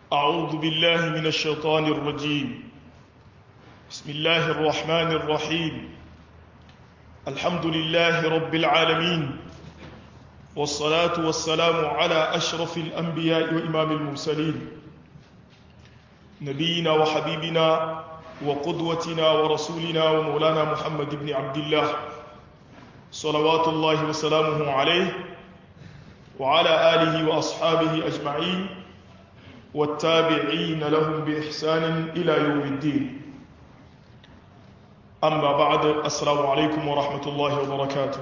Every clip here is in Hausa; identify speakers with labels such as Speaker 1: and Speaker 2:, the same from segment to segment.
Speaker 1: أعوذ بالله من الشيطان الرجيم بسم الله الرحمن الرحيم الحمد لله رب العالمين والصلاة والسلام على أشرف الأنبياء وإمام المرسلين نبينا وحبيبنا وقدوتنا ورسولنا ومولانا محمد بن عبد الله صلوات الله وسلامه عليه وعلى آله وأصحابه أجمعين والتابعين لهم بإحسان إلى يوم الدين أما بعد السلام عليكم ورحمة الله وبركاته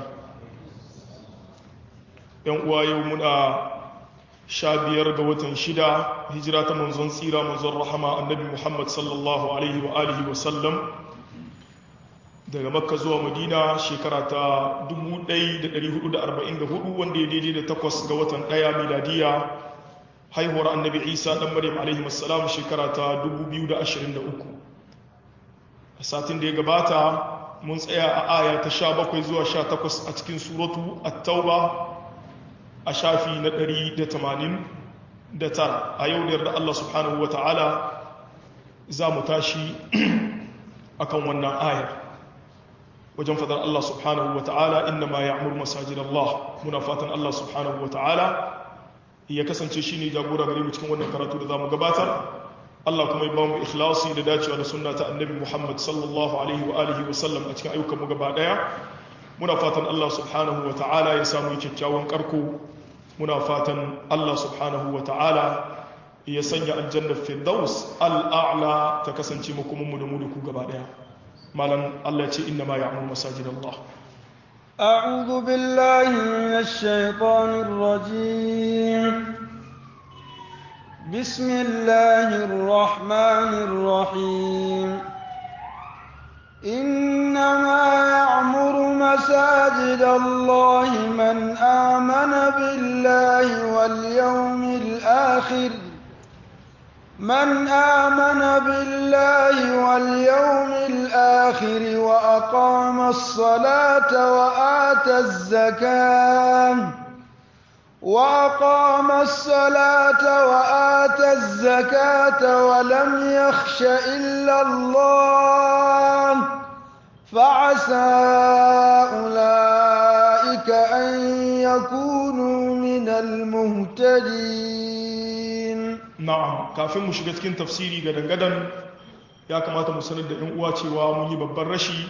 Speaker 1: يوم يومنا شابير قوة شدة هجرة منزون سيرة منزون رحمة النبي محمد صلى الله عليه وآله وسلم daga makka zuwa madina shekara ta 1444 wanda ya daidai da takwas ga watan ɗaya miladiya haihuwar annabi isa ɗan maryam alaihi wassalam shekara ta 2023 a satin da ya gabata mun tsaya a aya ta 17 zuwa 18 a cikin suratu at-tauba a shafi na 189 a yau da yarda Allah subhanahu wa ta'ala za mu tashi akan wannan ayar wajen fadar Allah subhanahu wa ta'ala inna ma ya'mur masajid Allah muna fatan Allah subhanahu wa ta'ala ya kasance shi ne jagora gare mu cikin wannan karatu da za mu gabatar Allah kuma ya ba mu ikhlasi da dacewa da sunna ta annabi Muhammad sallallahu alaihi wa alihi wa sallam a cikin ayyukan mu gaba daya muna fatan Allah subhanahu wa ta'ala ya samu kyakkyawan karko muna fatan Allah subhanahu wa ta'ala ya sanya aljannar firdaus al'a'la ta kasance mu kuma mu da mu da ku gaba daya malam Allah ce inna ma ya'muru masajid Allah
Speaker 2: أعوذ بالله من الشيطان الرجيم بسم الله الرحمن الرحيم إنما يعمر مساجد الله من آمن بالله واليوم الآخر من آمن بالله واليوم الآخر وأقام الصلاة وآتى الزكاة وأقام الصلاة وآتى الزكاة ولم يخش إلا الله فعسى أولئك أن يكونوا من المهتدين
Speaker 1: na'am kafin mu shiga cikin tafsiri ga dangadan ya kamata mu sanar da 'yan uwa cewa mun yi babban rashi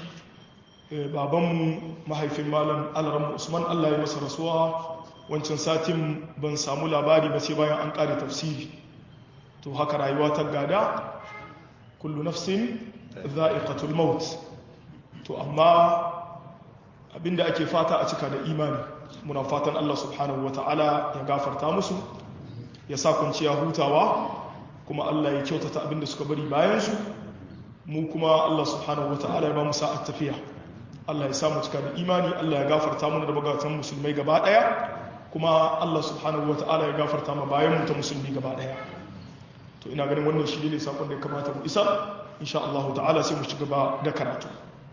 Speaker 1: babanmu mahaifin malam alarammu usman allah ya masa rasuwa wancan satin ban samu labari ba sai bayan an ƙare tafsiri to haka rayuwa ta gada kullu nafsin za'iqatul maut to amma abinda ake fata a cika da imani muna fatan allah subhanahu wata'ala ya gafarta musu ya sa kwanciya hutawa kuma Allah ya kyautata abinda suka bari bayansu mu kuma Allah subhanahu wata'ala ya ba mu sa'ar tafiya Allah ya samu cika da imani Allah ya gafarta mana da bagatan musulmai gaba daya kuma Allah subhanahu wata'ala ya gafarta ma bayan mu ta musulmi gaba daya to ina ganin wannan shi ne sakon da ya kamata mu isa insha Allah ta'ala sai mu ci gaba da karatu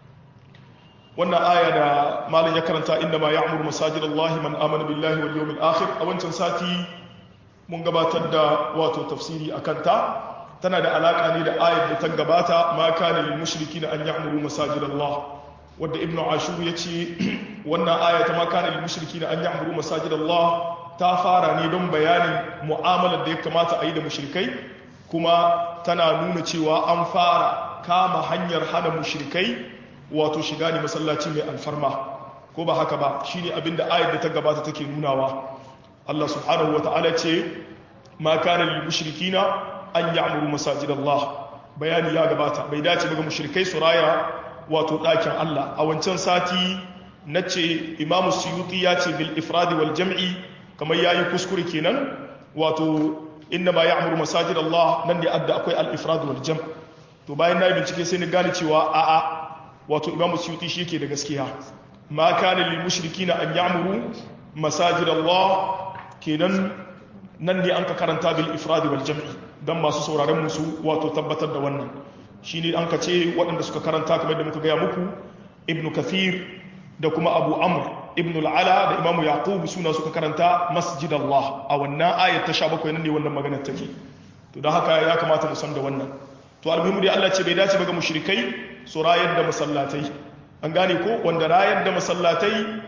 Speaker 1: wannan aya da malam ya karanta inda ma ya'muru masajidallahi man amana billahi wal yawmil akhir a wancan sati mun gabatar da wato tafsiri a kanta tana da alaƙa ne da ayar da ta gabata ma kana lil mushriki na an ya'muru masajid Allah wanda ibn ashur ya ce wannan aya ta ma kana lil mushriki na an ya'muru masajid Allah ta fara ne don bayanin mu'amalar da ya kamata a yi da mushrikai kuma tana nuna cewa an fara kama hanyar hana mushrikai wato shiga ne masallaci mai alfarma ko ba haka ba shine abinda ayar da ta gabata take nunawa Allah subhanahu wata'ala ce ma kana lil mushrikina an ya'muru masajid Allah bayani ya gabata bai dace ba ga mushrikai su raya wato dakin Allah a wancan sati nace Imam Suyuti ya ce bil ifradi wal jam'i kamar yayi kuskure kenan wato inna ma ya'muru masajid Allah nan da adda akwai al ifrad wal jam' to bayan na bincike sai ni gane cewa a a wato Imam Suyuti shi yake da gaskiya ma kana lil mushrikina an ya'muru masajid Allah kenan nan ne an ka karanta bil ifradi wal jam'i dan masu sauraron musu wato tabbatar da wannan shine an ka ce waɗanda suka karanta kamar da muka gaya muku ibnu kathir da kuma abu amr ibn al'ala da imamu yaqub suna suka karanta masjid Allah a wannan ayat ta 17 nan ne wannan magana take to don haka ya kamata mu san da wannan to almuhimu dai Allah ce bai dace ba ga mushrikai su rayar da masallatai an gane ko wanda rayar da masallatai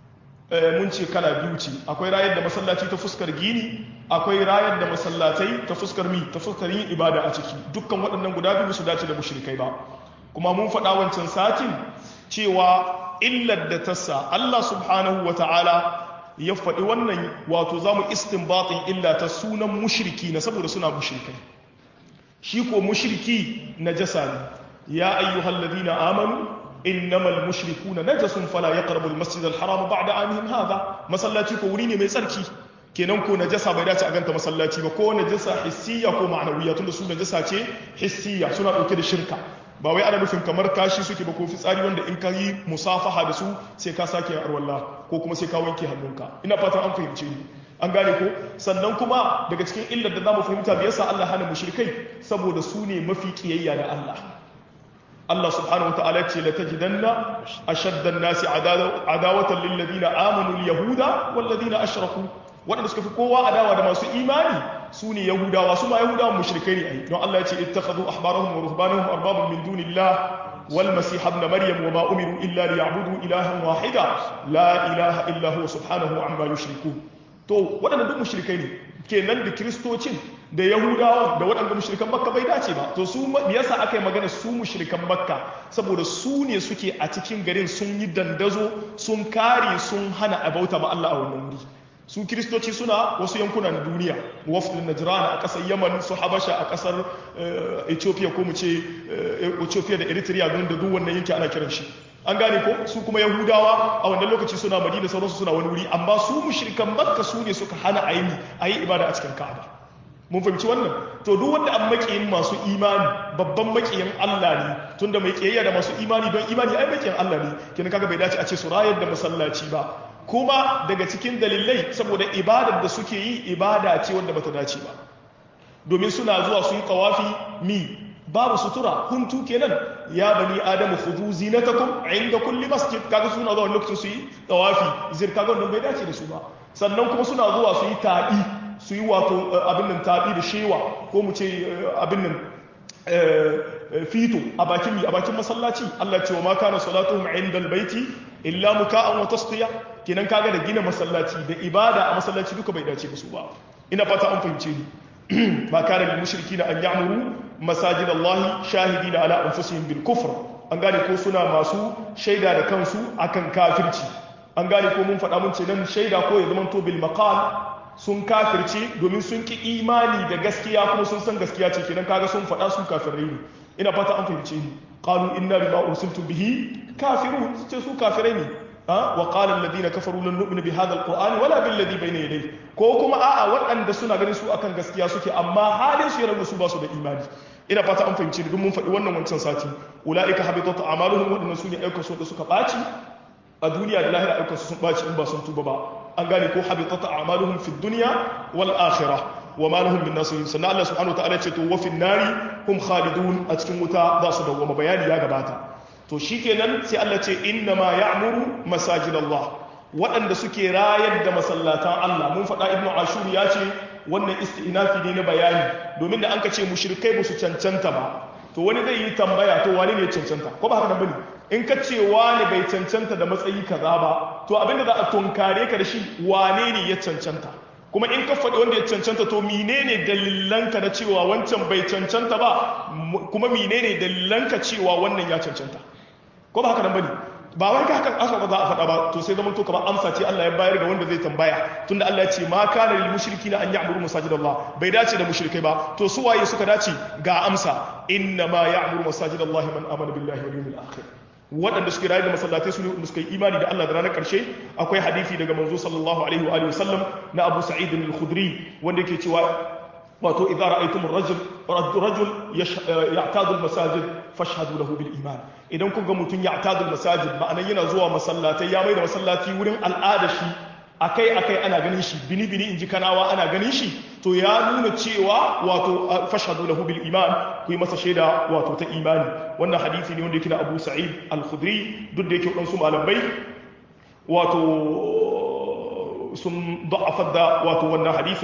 Speaker 1: mun ce kala biyu ce akwai rayar da masallaci ta fuskar gini akwai rayar da masallatai ta fuskar mi ta fuskar yin ibada a ciki dukkan waɗannan guda biyu su dace da mushrikai ba kuma mun faɗa wancan satin cewa illar da ta sa Allah subhanahu wa ta'ala ya faɗi wannan wato za mu istinbatin illa ta sunan mushriki na saboda suna mushrikai shi ko mushriki na jasa ne ya ayyuhal ladina amanu innamal mushrikuna najasun fala yaqrabu al-masjid al-haram ba'da anihim hadha masallaci ko wuri ne mai tsarki kenan ko najasa bai dace a ganta masallaci ba ko najasa hissiya ko ma'anawiya tunda su najasa ce hissiya suna dauke da shirka ba wai ana nufin kamar kashi suke ba ko fitsari wanda in ka yi musafaha da su sai ka sake yin arwalla ko kuma sai ka wanke hannunka ina fatan an fahimce ni an gane ko sannan kuma daga cikin illar da zamu fahimta me yasa Allah hana mushrikai saboda su ne mafi kiyayya da Allah Allah subhanahu wataala ce la tajidanna ashadda an-nasi adawatan lil ladina amanu al-yahuda wal ladina ashraku waɗanda suka fi kowa adawa da masu imani su ne yahudawa su ma yahudawa mushrikai ne ai don Allah ya ce ittakhadhu ahbarahum wa ruhbanahum arbaban min dunillah wal masih ibn maryam wa ma umiru illa liya'budu ilahan wahida la ilaha illa huwa subhanahu amma yushrikun to waɗanda duk mushrikai ne kenan da kristocin da yahudawa da waɗanda mushrikan makka bai dace ba to su me yasa aka yi magana su mushrikan makka saboda su ne suke a cikin garin sun yi dandazo sun kare sun hana abauta ma Allah a wannan wuri su kiristoci suna wasu yankuna na duniya wafdin najran a kasar yaman su habasha a kasar ethiopia ko mu ce ethiopia da eritrea don da duk wannan yanki ana kiran shi an gane ko su kuma yahudawa a wannan lokaci suna madina sauransu suna wani wuri amma su mushrikan makka su ne suka hana aini a yi ibada a cikin ka'aba mun fahimci wannan to duk wanda an makiyin masu imani babban makiyin Allah ne tunda mai kiyayya da masu imani don imani ai makiyin Allah ne kina kaga bai dace a ce su rayar da masallaci ba kuma daga cikin dalilai saboda ibadar da suke yi ibada ce wanda bata dace ba domin suna zuwa su yi tawafi mi babu sutura huntu kenan ya bani adamu khudhu zinatakum inda kulli masjid kaga suna zuwa lokacin su yi tawafi zir kaga wannan bai dace da su ba sannan kuma suna zuwa su yi tabi su yi wato abin nan tabi da shewa ko mu ce abin nan fito a bakin mi a bakin masallaci Allah ce wa ma kana salatuhum inda albayti illa muka'an wa tasqiya kenan kaga da gina masallaci da ibada a masallaci duka bai dace su ba ina fata an fahimce ni ma kana lil mushrikina an ya'muru masajid Allah shahidina ala anfusihim bil kufr an gane ko suna masu shaida da kansu akan kafirci an gane ko mun faɗa mun ce nan shaida ko ya zama to bil maqal sun kafirce domin sun ki imani da gaskiya kuma sun san gaskiya ce kenan kaga sun faɗa su kafirai ne ina fata an fahimce ni qalu inna bima ursiltum bihi kafirun ce su kafirai ne wa qala alladhina kafaru lan nu'mina bi hadha alqur'ani wala bil ladhi bayna yadayhi ko kuma a'a waɗanda suna ganin su akan gaskiya suke amma halin su yana su ba su da imani ina fata an fahimce ni duk mun faɗi wannan wancan sati ulaika habitat a'maluhum waɗannan su ne ayyukan su da suka ɓaci a duniya da lahira ayyukan su sun ɓaci in ba sun tuba ba an gane ko habitat a'maluhum fid dunya wal akhirah wa ma lahum min nasirin sannan Allah subhanahu wa ta'ala ce to wa fin nari hum khalidun a cikin wuta za su dawwama bayani ya gabata to shikenan sai Allah ce inna ma ya'muru masajid Allah waɗanda suke rayar da masallatan Allah mun faɗa ibnu ashur ya ce wannan istinafi ne na bayani domin da an ka ce mushrikai ba su cancanta ba to wani zai yi tambaya to wani ne cancanta ko ba haka nan bane in ka ce wani bai cancanta da matsayi kaza ba to abinda za a tunkare ka da shi wane ne ya cancanta kuma in ka faɗi wanda ya cancanta to menene dalilanka na cewa wancan bai cancanta ba kuma menene dalilanka cewa wannan ya cancanta ko ba haka nan bane ba wai haka aka za a faɗa ba to sai zaman to kamar amsa ce Allah ya bayar ga wanda zai tambaya tunda Allah ya ce ma kana lil mushrikina an ya'muru masajidallah bai dace da mushrikai ba to su waye suka dace ga amsa inna ma ya'muru masajidallahi man amana billahi wal yawmil akhir waɗanda suke rayu da masallatai su ne wanda suka yi imani da Allah da ranar ƙarshe akwai hadisi daga manzo sallallahu alaihi wa alihi wasallam na Abu Sa'id al-Khudri wanda yake cewa wato idza ra'aytum ar-rajul rajul ya'tadu al-masajid fashhadu lahu bil iman idan kun ga mutun ya'tadu al-masajid ma'anan yana zuwa masallatai ya mai da masallaci wurin al'ada shi akai akai ana ganin shi bini bini inji kanawa ana ganin shi to ya nuna cewa wato fashhadu lahu bil iman ku yi masa shaida wato ta imani wannan hadisi ne wanda yake da Abu Sa'id al-Khudri duk da yake wadansu malamai wato sun da'afar da wato wannan hadisin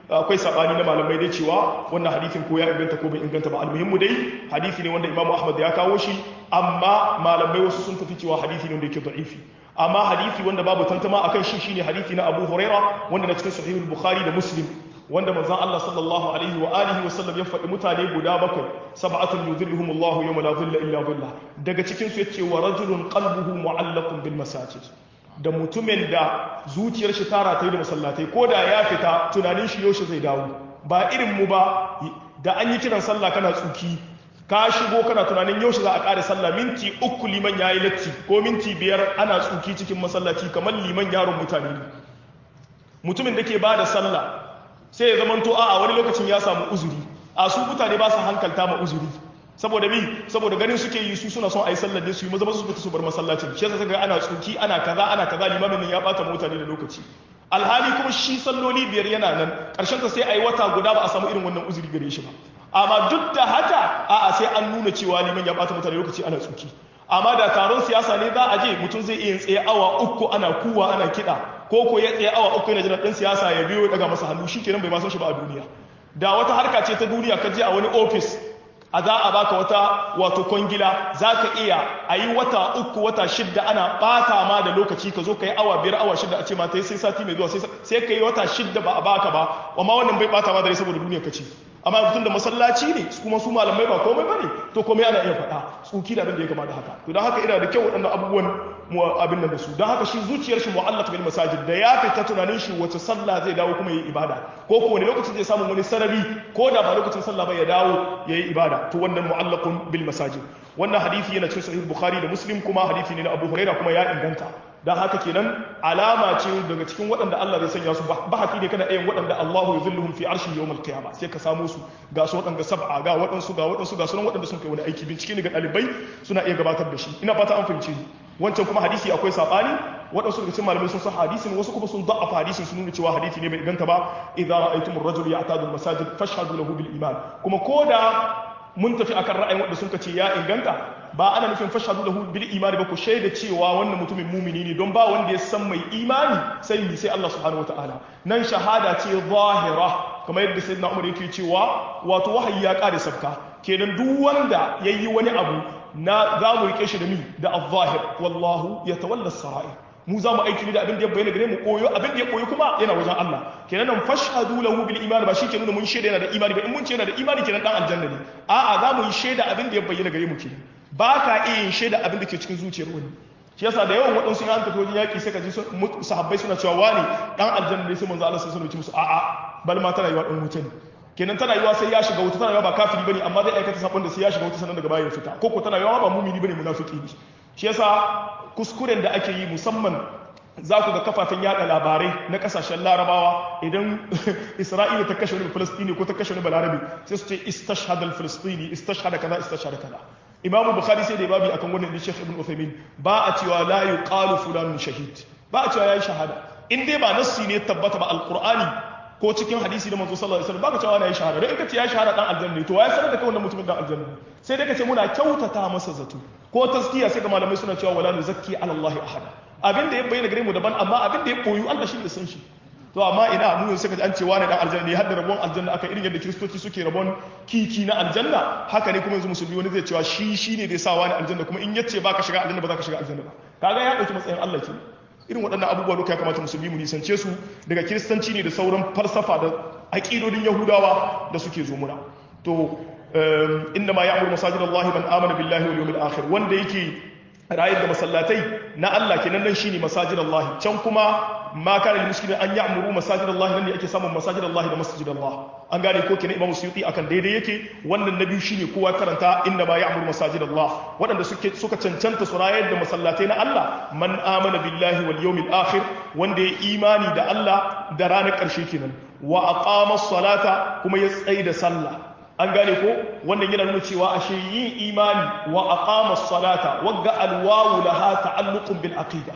Speaker 1: akwai sabani na malamai dai cewa wannan hadisin ko ya inganta ko bai inganta ba almuhimmu dai hadisi ne wanda Imam Ahmad ya kawo shi amma malamai wasu sun tafi cewa hadisi ne wanda yake da'ifi amma hadisi wanda babu tantama akan shi shine hadisi na Abu Huraira wanda na cikin Sahih al-Bukhari da Muslim wanda manzon Allah sallallahu alaihi wa alihi wa sallam ya faɗi mutane guda bakwai sab'atun yudhilluhum Allahu yawma la dhilla illa dhillah daga cikin su yace wa rajulun qalbuhu mu'allaqun bil masajid da mutumin da zuciyar shi tara ta yi da masallatai ko da ya fita tunanin shi yaushe zai dawo ba irin mu ba da an yi kiran sallah kana tsuki ka shigo kana tunanin yaushe za a ƙare sallah minti uku liman ya yi latti ko minti biyar ana tsuki cikin masallaci kamar liman yaron mutane ne mutumin da ke ba da sallah sai ya zamanto a wani lokacin ya samu uzuri a su mutane ba su hankalta ma uzuri saboda mi saboda ganin suke yi su suna son a yi sallar ne su yi maza su fita su bar masallacin shi yasa ga ana tsuki ana kaza ana kaza limamin nan ya bata mutane da lokaci alhali kuma shi salloli biyar yana nan karshen ta sai a yi wata guda ba a samu irin wannan uzuri gare shi ba amma duk da haka a'a sai an nuna cewa liman ya bata mutane lokaci ana tsuki amma da taron siyasa ne za a je mutum zai iya tsaye awa uku ana kuwa ana kiɗa ko ko ya tsaye awa uku yana jiran ɗan siyasa ya biyo daga masa hannu shi kenan bai ma san shi ba a duniya da wata harka ce ta duniya ka je a wani ofis a za a baka wata wato kwangila za ka iya a yi wata uku wata shidda ana bata ma da lokaci ka zo ka yi awa biyar awa shidda a ce ma ta sai sati mai zuwa sai ka yi wata shidda ba a baka ba amma wannan bai bata ma da saboda duniya ka ce amma mutum da masallaci ne kuma su malamai ba komai bane to komai ana iya faɗa tsuki da abin da ya kama da haka to don haka ina da kyau waɗannan abubuwan mu abin nan da su don haka shi zuciyar shi mu'allaq bil masajid da ya fita tunanin shi wace sallah zai dawo kuma yayi ibada ko ko wani lokacin zai samu wani sarari ko da ba lokacin sallah ba ya dawo yayi ibada to wannan mu'allaqun bil masajid wannan hadisi yana cikin sahih bukhari da muslim kuma hadisi ne na abu huraira kuma ya inganta don haka kenan alama ce daga cikin waɗanda Allah zai sanya su bahati ne kana ɗayan waɗanda Allahu ya zilluhum fi arshi yawmal qiyama sai ka samu su ga su waɗanda sab'a ga waɗansu ga waɗansu ga sunan waɗanda sun kai wani aiki bincike ne ga ɗalibai suna iya gabatar da shi ina fata an fahimce ni wancan kuma hadisi akwai sabani waɗansu daga cikin malamai sun san hadisin wasu kuma sun da'afa hadisin sun nuna cewa hadisi ne bai inganta ba idza ra'aytumur rajul ya'tadu al-masajid fashhadu lahu bil iman kuma koda mun tafi akan ra'ayin wanda sun ce ya inganta ba ana nufin fashhadu lahu bil imani ba ku shaida cewa wannan mutumin mumini ne don ba wanda ya san mai imani sai ni sai Allah subhanahu wataala nan shahada ce zahira kamar yadda sayyidina Umar yake cewa wato wahayi ya kare sabka kenan duk wanda yayi wani abu na za mu rike shi da mi da al-zahir wallahu yatawalla as-sara'ir mu za mu aiki ne da abin da ya bayyana gare mu koyo abin da ya koyo kuma yana wajen Allah kenan nan fashhadu lahu bil iman ba shi ke nuna mun shaida yana da imani ba in mun ce yana da imani kenan dan aljanna ne a'a za mu yi shaida abin da ya bayyana gare mu kenan ba ka iya yin shaida abin da ke cikin zuciyar wani shi yasa da yawan waɗansu ya tafi wajen yaƙi sai ka ji sahabbai suna cewa wani dan aljanna ne sai manzo Allah sai sun musu a'a bal ma tana yiwa dan wuta ne kenan tana yiwa sai ya shiga wuta tana yiwa ba kafiri bane amma zai aikata sabon da sai ya shiga wuta sannan daga baya ya fita ko ko tana yiwa ba mumini bane munafiki ne shi yasa kuskuren da ake yi musamman za ku ga kafafen yada labarai na kasashen larabawa idan isra'ila ta kashe wani falastini ko ta kashe wani balarabi sai su ce istashhad al-falastini istashhad kaza istashhad kaza imamu bukhari sai da babi akan wannan shekh ibn uthaymin ba a cewa la yuqalu fulanun shahid ba a cewa yayi shahada in dai ba nassi ne tabbata ba alqur'ani ko cikin hadisi da manzo sallallahu alaihi wasallam baka cewa na yi shahada don in ka ce ya shahada dan aljanna to ya sanar da kai wannan mutumin dan aljanna sai dai ka ce muna kyautata masa zato ko taskiya sai ga malamai suna cewa wala nuzakki ala allahi ahada abin da ya bayyana gare mu daban amma abin da ya koyu Allah shi da san shi to amma ina mu yanzu kaji an ce wani dan aljanna ne har da rabon aljanna aka irin yadda kiristoci suke rabon kiki na aljanna haka ne kuma yanzu musulmi wani zai cewa shi shine zai sa wani aljanna kuma in yace baka shiga aljanna ba za ka shiga aljanna ba kaga ya dauki matsayin Allah ke irin waɗannan abubuwa duka ya kamata musulmi mu nisance su daga kiristanci ne da sauran falsafa da aƙidodin yahudawa da suke zo muna to inna ma ya'muru masajidallahi man amana billahi wal yawmil akhir wanda yake rayar da masallatai na Allah kenan nan shine masajid Allah can kuma ma kana lil muslimin an ya'muru masajid Allah nan ne ake samun masajid Allah da masjid Allah an gane ko kenan Imam Suyuti akan daidai yake wannan na biyu shine kowa karanta inna ma ya'muru masajid Allah waɗanda suke suka cancanta su rayar da masallatai na Allah man amana billahi wal yawmil akhir wanda ya imani da Allah da ranar ƙarshe kenan wa aqama salata kuma ya tsaye da sallah an gane ko wannan yana nuna cewa ashe yin imani wa aqama salata wagga alwawu laha ta'alluqun bil aqida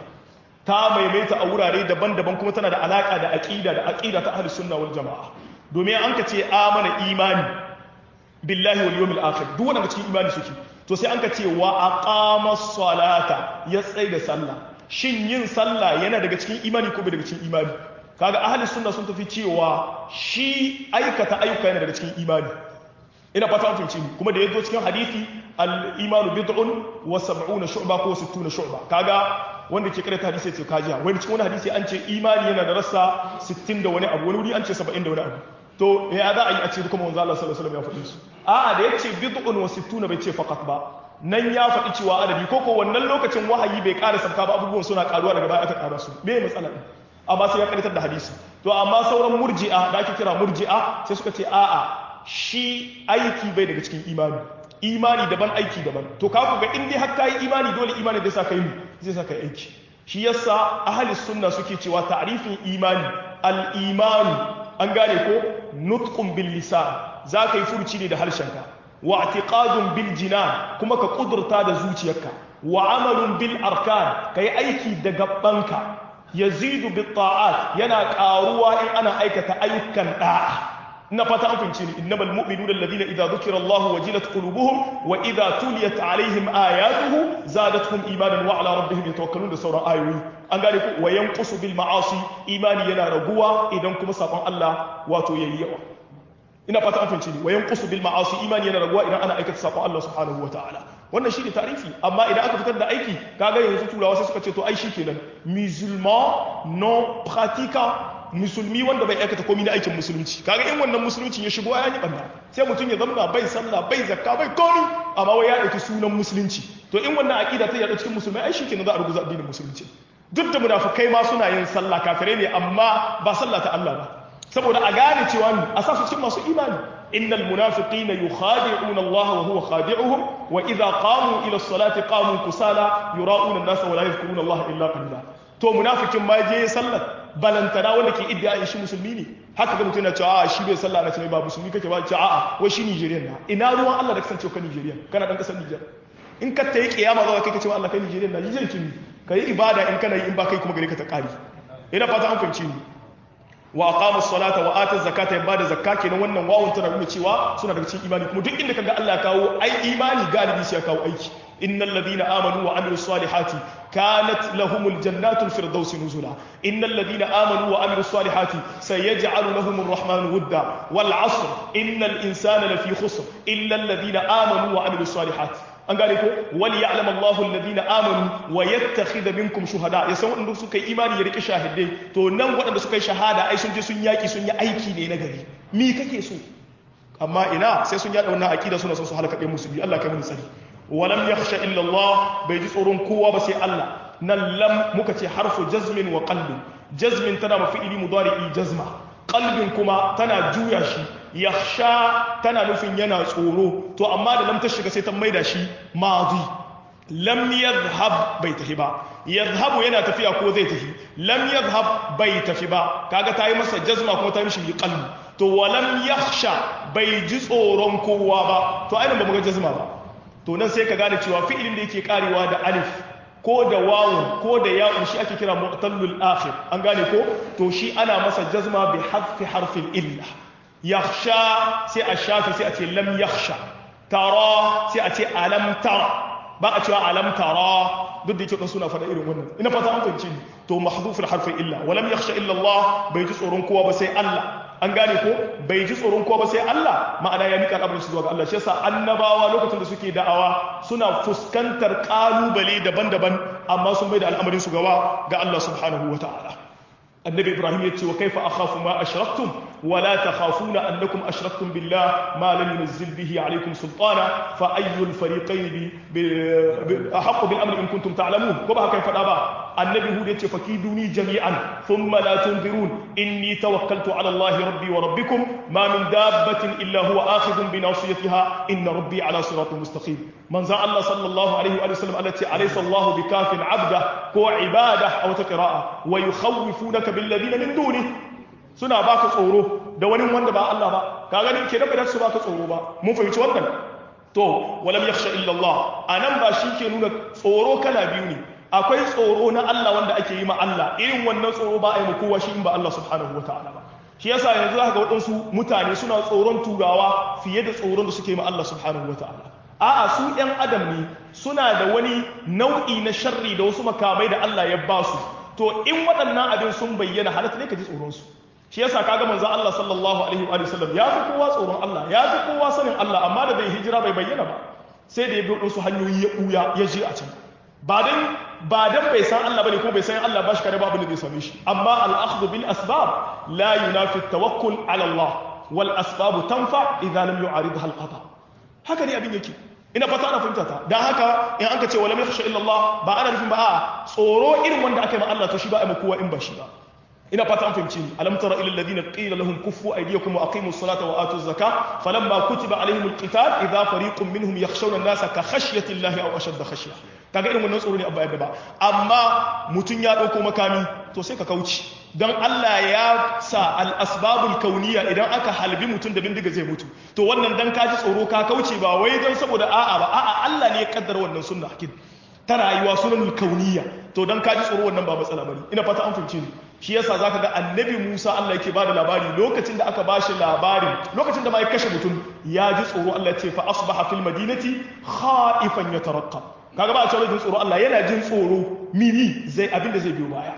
Speaker 1: ta maimaita a wurare daban-daban kuma tana da alaka da aqida da aqida ta ahlus sunna wal jamaa domin an ka ce amana imani billahi wal yawmil akhir duk wanda cikin imani suke to sai an ka ce wa aqama salata ya tsai da sallah shin yin sallah yana daga cikin imani ko bai daga cikin imani kaga ahli sunna sun tafi cewa shi aikata ayyuka yana daga cikin imani ina fata an fahimci ni kuma da yazo cikin hadisi al-imanu bid'un wa sab'una shu'ba ko 60 shu'ba kaga wanda ke karanta hadisi ce kajiya wani cikin wani hadisi an ce imani yana da rassa 60 da wani abu wani wuri an ce 70 da wani abu to ya za a yi a ce kuma manzo Allah sallallahu alaihi wasallam ya faɗi su a'a da yace bid'un wa 60 bai ce faqat ba nan ya faɗi cewa adadi ko ko wannan lokacin wahayi bai ƙara sabka ba abubuwan suna ƙaruwa daga baya aka ƙara su me matsala din amma sai ya karitar da hadisi to amma sauran murji'a da ake kira murji'a sai suka ce a'a shi aiki bai daga cikin imani imani daban aiki daban to ka ku ga in dai har kai imani dole imani zai sa kai mu zai sa kai aiki shi yasa ahli sunna suke cewa ta'rifin imani al-imanu an gane ko nutqun bil lisan za ka yi furuci ne da harshenka wa i'tiqadun bil jinan kuma ka kudurta da zuciyarka wa amalun bil arkan kai aiki da gabbanka yazidu bit ta'at yana karuwa in ana aikata ayyukan da'a ina fata an fahimci ni innamal mu'minuna alladhina idza dhukira Allah wajilat qulubuhum wa idza tuliyat alaihim ayatuhu zadatuhum imanan wa ala rabbihim yatawakkalun da sauran ayoyi an gane ku wa yanqusu bil ma'asi imani yana raguwa idan kuma sabon Allah wato yayi yawa ina fata an fahimci ni wa yanqusu bil ma'asi imani yana raguwa idan ana aikata sabon Allah subhanahu wa ta'ala wannan shi ne tarifi amma idan aka fitar da aiki kaga yanzu turawa sai suka ce to ai shi kenan musulman non pratiquant musulmi wanda bai aikata komai na aikin musulunci kaga in wannan musulunci ya shigo ya yi banda sai mutum ya zama bai sallah bai zakka bai komi amma wai ya dauki sunan musulunci to in wannan aqida ta yaɗa cikin musulmai ai shikenan za a ruguza addinin musulunci duk da munafikai ma suna yin sallah kafirai ne amma ba sallah ta Allah ba saboda a gane cewa ni a sa su cikin masu imani innal munafiqina yukhadi'una Allah wa huwa khadi'uhum wa idha qamu ila as-salati qamu kusala yura'una an-nasa wa la yadhkuruna Allah illa qalila to munafikin ma je sallar balantana wanda ke iddia shi musulmi ne haka ga mutum yana cewa a shi bai sallah na ce ba musulmi kake ba ce a'a wai shi Nigerian na ina ruwan Allah da kasance ka Nigerian kana dan kasar Niger in ka tayi kiyama za ka kai cewa Allah kai Nigerian na Nigerian kin kai ibada in kana yi in ba kai kuma gare ka ta kari ina fata an fahimci ni wa aqamu salata wa atu zakata ya bada zakka kenan wannan wawun tana nuna cewa suna daga cikin imani kuma duk inda kaga Allah ya kawo ai imani galibi sai ya kawo aiki innal ladina amanu wa amilus salihati kanat lahumul jannatul firdausi nuzula innal ladina amanu wa amilus salihati sayaj'alu lahumur rahmanu wudda wal 'asr innal insana lafi khusr illa alladhina amanu wa amilus salihati an gane ko wal ya'lam Allahu alladhina amanu wa yattakhidha minkum shuhada ya san wanda suka yi imani ya rike shahidai to nan waɗanda suka yi shahada ai sun je sun yaki sun yi aiki ne na gari mi kake so amma ina sai sun yada wannan aqida suna son su halaka ɗaya musulmi Allah kai mun sani walam yakhsha illa Allah bai ji tsoron kowa ba sai Allah nan lam muka ce harfu jazmin wa qalbin jazmin tana mafi'ili mudari'i jazma qalbin kuma tana juya shi yakhsha tana nufin yana tsoro to amma da lam ta shiga sai ta maida shi madi lam yadhhab bai tafi ba yadhhabu yana tafiya ko zai tafi lam yadhhab bai tafi ba kaga ta yi masa jazma kuma ta mishi qalbi to walam yakhsha bai ji tsoron kowa ba to ainihin ba mu ga jazma ba to nan sai ka gane cewa fi'ilin da yake karewa da alif ko da wawun ko da ya'un shi ake kira mu'tallul akhir an gane ko to shi ana masa jazma bi hadfi harfin illa yakhsha sai a shafi sai a ce lam yakhsha tara sai a ce alam tara ba a cewa alam tara duk da yake dan suna faɗa irin wannan ina fata an fahimci ni to mahdhuful harfin illa walam yakhsha illa Allah bai ji tsoron kowa ba sai Allah an gane ko bai ji tsoron kowa ba sai Allah ma'ana ya mika al'amarin su zuwa ga Allah shi yasa annabawa lokacin da suke da'awa suna fuskantar kalubale daban-daban amma sun bai da al'amarin su gaba ga Allah subhanahu wata'ala annabi ibrahim ya ce wa kaifa akhafu ma ashraktum wa la takhafuna annakum ashraktum billah ma lam yunzil bihi alaykum sultana fa ayyul fariqayn bi ahqqu bil amri in kuntum ta'lamun ko ba haka fada ba annabi hud ya ce fakiduni jami'an thumma la tunzirun inni tawakkaltu ala allah rabbi wa rabbikum ma min dabbatin illa huwa akhidun bi nasiyatiha inna rabbi ala siratin mustaqim manzo allah sallallahu alaihi wa sallam allati alaysa allah bikafin abda ko ibada aw taqra'a wa yukhawifunaka bil ladina min duni suna baka tsoro da wani wanda ba Allah ba ka gani ke da bai su baka tsoro ba mun fahimci wannan to walam yakhsha illa Allah anan ba shi ke nuna tsoro kala biyu ne akwai tsoro na Allah wanda ake yi ma Allah irin wannan tsoro ba a yi kowa shi in ba Allah subhanahu wataala ba shi yasa yanzu zaka ga waɗansu mutane suna tsoron turawa fiye da tsoron da suke ma Allah subhanahu wataala a'a su ɗan adam ne suna da wani nau'i na sharri da wasu makamai da Allah ya ba su to in waɗannan abin sun bayyana halatta ne ka ji tsoron su shi yasa kaga manzo Allah sallallahu alaihi wa sallam ya fi kowa tsoron Allah ya fi kowa sanin Allah amma da bai hijira bai bayyana ba sai da ya bi wasu hanyoyi ya buya ya je a can ba dan ba dan bai san Allah bane ko bai san Allah ba shi kare babu ne zai same shi amma al-akhdhu bil asbab la yunafi at-tawakkul ala Allah wal asbab tanfa idza lam yu'aridha al-qada haka ne abin yake ina fata ana fahimta ta dan haka in an ka ce wala yakhsha illa Allah ba ana nufin ba a tsoro irin wanda aka yi ma Allah to shi ba a ma kowa in ba shi ba ina fata an fahimci ni alam tara ila alladhina qila lahum kuffu aydiyakum wa aqimus salata wa atuz zakah falamma kutiba alaihim alqital idha fariqun minhum yakhshawna an-nasa ka khashyati allahi aw ashadda khashya kaga irin wannan tsoro ne abba yadda ba amma mutun ya dauko makami to sai ka kauce dan Allah ya sa al-asbabul kauniyya idan aka halbi mutun da bindiga zai mutu to wannan dan kaji tsoro ka kauce ba wai dan saboda a'a ba a'a Allah ne ya kaddara wannan sunna hakin ta rayuwa sunan kauniyya to dan kaji tsoro wannan ba matsala bane ina fata an fahimce ni shi yasa zaka ga annabi Musa Allah yake bada labari lokacin da aka bashi labarin lokacin da ma ya kashe mutum ya ji tsoro Allah ya ce fa asbaha fil madinati khaifan yatarqab kaga ba a cewa jin tsoro Allah yana jin tsoro mini zai abin da zai biyo baya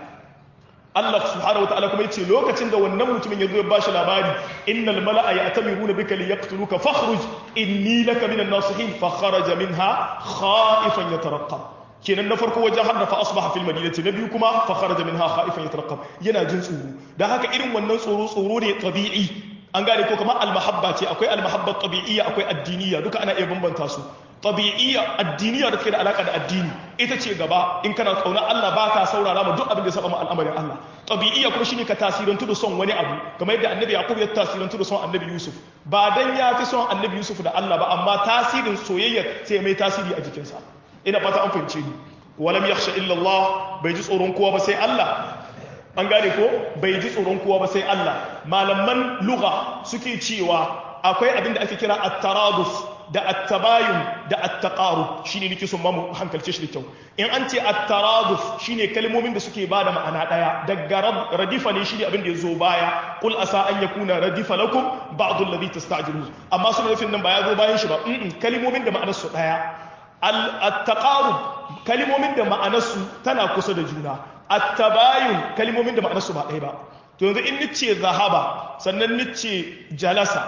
Speaker 1: Allah subhanahu wataala kuma yace lokacin da wannan mutumin ya zo ya bashi labari innal mala'a ya'tamiruna bika liyaqtuluka fakhruj inni laka minan nasihin fa kharaja minha khaifan yatarqab kenan na farko wajen har da fa asbaha fil madinati na biyu kuma fa kharaja minha khaifan yatarqab yana jin tsoro dan haka irin wannan tsoro tsoro ne tabi'i an gane ko kamar almahabba ce akwai almahabba tabi'iyya akwai addiniya duka ana iya bambanta su tabi'iyya addiniya da take da alaka da addini ita ce gaba in kana kauna Allah baka saurara ma duk abin da ya saba ma al'amarin Allah tabi'iyya kuma shine ka tasirantu da son wani abu kamar yadda annabi yaqub ya tasirantu da son annabi yusuf ba dan ya fi son annabi yusuf da Allah ba amma tasirin soyayya sai mai tasiri a jikinsa ina fata an fahimce ni walam yakhsha illa Allah bai ji tsoron kowa ba sai Allah an gane ko bai ji tsoron kowa ba sai Allah malaman lugha suke cewa akwai abin da ake kira at-taraduf da at-tabayun da at-taqarub shine nake son mu hankalce shi da kyau in an ce at-taraduf shine kalmomin da suke bada ma'ana daya daga radifa ne shine abin da yazo baya qul asa an yakuna radifa lakum ba'd alladhi tasta'jilun amma suna nufin nan ba ya zo bayan shi ba kalmomin da ma'anar su daya al-taqarub kalmomin da ma'anar su tana kusa da juna at-tabayun kalmomin da ma'anar su ba ɗaya ba to yanzu in nice zahaba sannan nice jalasa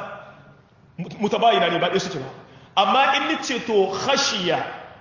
Speaker 1: mutabayina ne ba ɗaya suke ba amma in nice to khashiya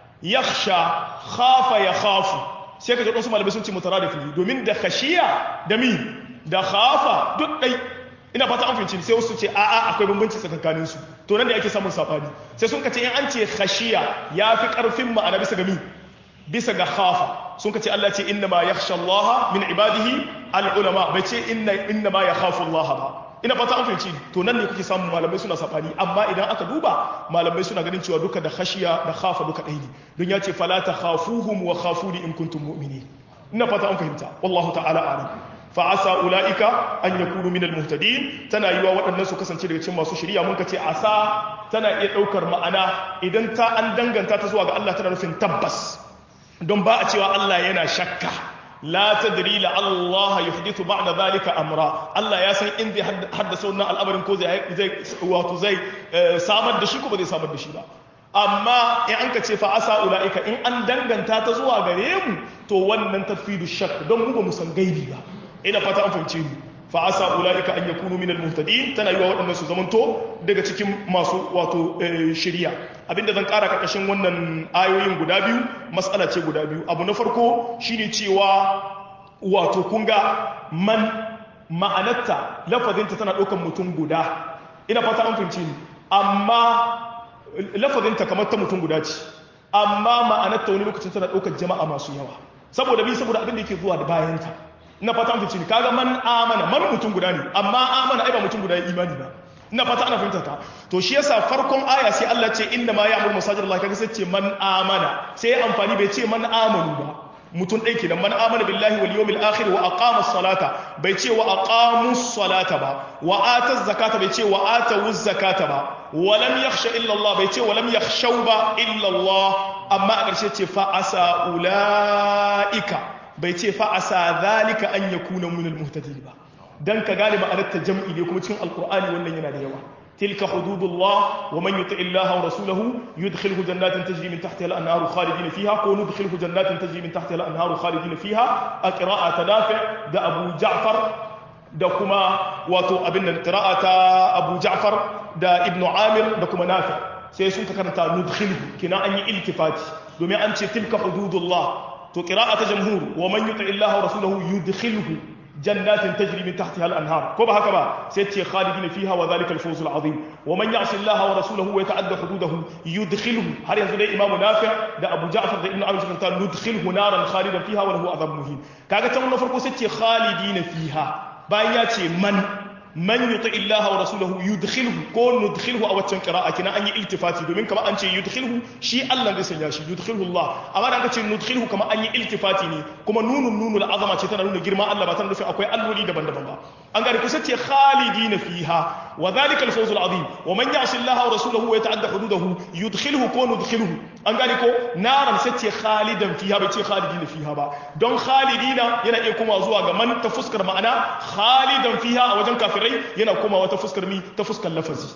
Speaker 1: yakhsha khafa ya khafu sai ka ga wasu malamai sun ce mutaradifi domin da khashiya da mi da khafa duk ɗai ina fata an fahimci sai wasu ce a'a akwai bambanci tsakankanin su to nan da ake samun sabani sai sun kace in an ce khashiya yafi karfin ma'ana bisa ga mi bisa ga khafa sun kace Allah ce inna ma yakhsha Allah min ibadihi al ulama bai ce inna inna ma yakhafu Allah ba ina fata an fahimci to nan ne kuke samun malamai suna sabani amma idan aka duba malamai suna ganin cewa duka da khashiya da khafa duka ɗaya ne don ya ce fala takhafuhum wa khafuni in kuntum mu'minin ina fata an fahimta wallahu ta'ala a'lam fa'asa ula'ika an ya kunu minal muhtadin tana yi wa waɗannan su kasance daga cikin masu shirya mun ka ce asa tana iya ɗaukar ma'ana idan ta an danganta ta zuwa ga Allah tana nufin tabbas don ba a cewa Allah yana shakka la tadri la Allah yuhdithu ba'da zalika amra Allah ya san in zai haddasa wannan al'amarin ko zai wato zai samar da shi ko ba zai samar da shi ba amma in an ka ce fa asa ula'ika in an danganta ta zuwa gare mu to wannan tafidu shakk don mu ba mu san gaibi ba ina fata an fahimce ni fa asa ulaika an yakunu minal muhtadin tana yiwa waɗannan su zamanto daga cikin masu wato shari'a abinda zan ƙara karkashin wannan ayoyin guda biyu matsala ce guda biyu abu na farko shine cewa wato kun ga man ma'anarta lafazinta tana ɗaukan mutum guda ina fata an fahimce ni amma lafazinta kamar ta mutum guda ce amma ma'anarta wani lokacin tana ɗaukar jama'a masu yawa saboda bi saboda abin da yake zuwa da bayanta ina fata an fahimci ni kaga man amana man mutum guda ne amma amana ai ba mutum guda ya imani ba ina fata ana fahimta ta to shi yasa farkon aya sai Allah ce inna ma ya'muru masajid Allah kaga sai ce man amana sai ya amfani bai ce man amanu ba mutum ɗai kenan man amana billahi wal yawmil akhir wa aqama salata bai ce wa aqamu salata ba wa ata zakata bai ce wa ata zakata ba wa lam yakhsha illa Allah bai ce wa lam yakhshaw ba illa Allah amma a ƙarshe ce fa asa ulaika bai ce fa asa zalika an yakuna min al muhtadin ba dan ka gane ma'anar ta jam'i ne kuma cikin alqur'ani wannan yana da yawa ta تلك حدود الله ومن يطع الله ورسوله يدخله جنات تجري من تحتها الانهار خالدين فيها كون يدخله جنات تجري من تحتها الانهار خالدين فيها قراءة نافع ده ابو جعفر da kuma wato abin nan qira'ata Abu Ja'far da Ibn Amir da kuma Nafi sai sun ka karanta nudkhilhu kina an yi iltifati domin an ce tilka hududullah to qira'ata jamhur wa man yuti illaha wa rasulahu yudkhilhu jannatin tajri min tahtiha al-anhar ko ba haka ba sai ce khalidina fiha wa dhalika al-fawz al-azim wa man ya'si allaha wa rasulahu wa yata'adda hududahu yudkhilhu har yanzu dai imamu nafi da abu ja'far da ibnu amr sun ta nudkhilhu naran khalidan fiha wa lahu adhab muhin kaga can na farko sai ce khalidina fiha bayan ya ce man man yuti illaha wa rasulahu yudkhilhu ko nudkhilhu a waccan qira'a kina an yi iltifati domin kama an ce yudkhilhu shi Allah zai sanya shi yudkhilhu Allah amma da aka ce nudkhilhu kama an yi iltifati ne kuma nunun nunul azama ce tana nuna girma Allah ba tana nufin akwai alloli daban-daban ba an gane kusa ce khalidina fiha wa dhalika al-fawz al-azim wa man ya'si Allah wa rasulahu wa yata'adda hududahu yudkhilhu ko nudkhilhu an gane ko naran sai ce khalidan fiha bai ce khalidina fiha ba don khalidina yana iya kuma zuwa ga man ta fuskar ma'ana khalidan fiha a wajen kafirai yana komawa ta fuskar mi ta fuskar lafazi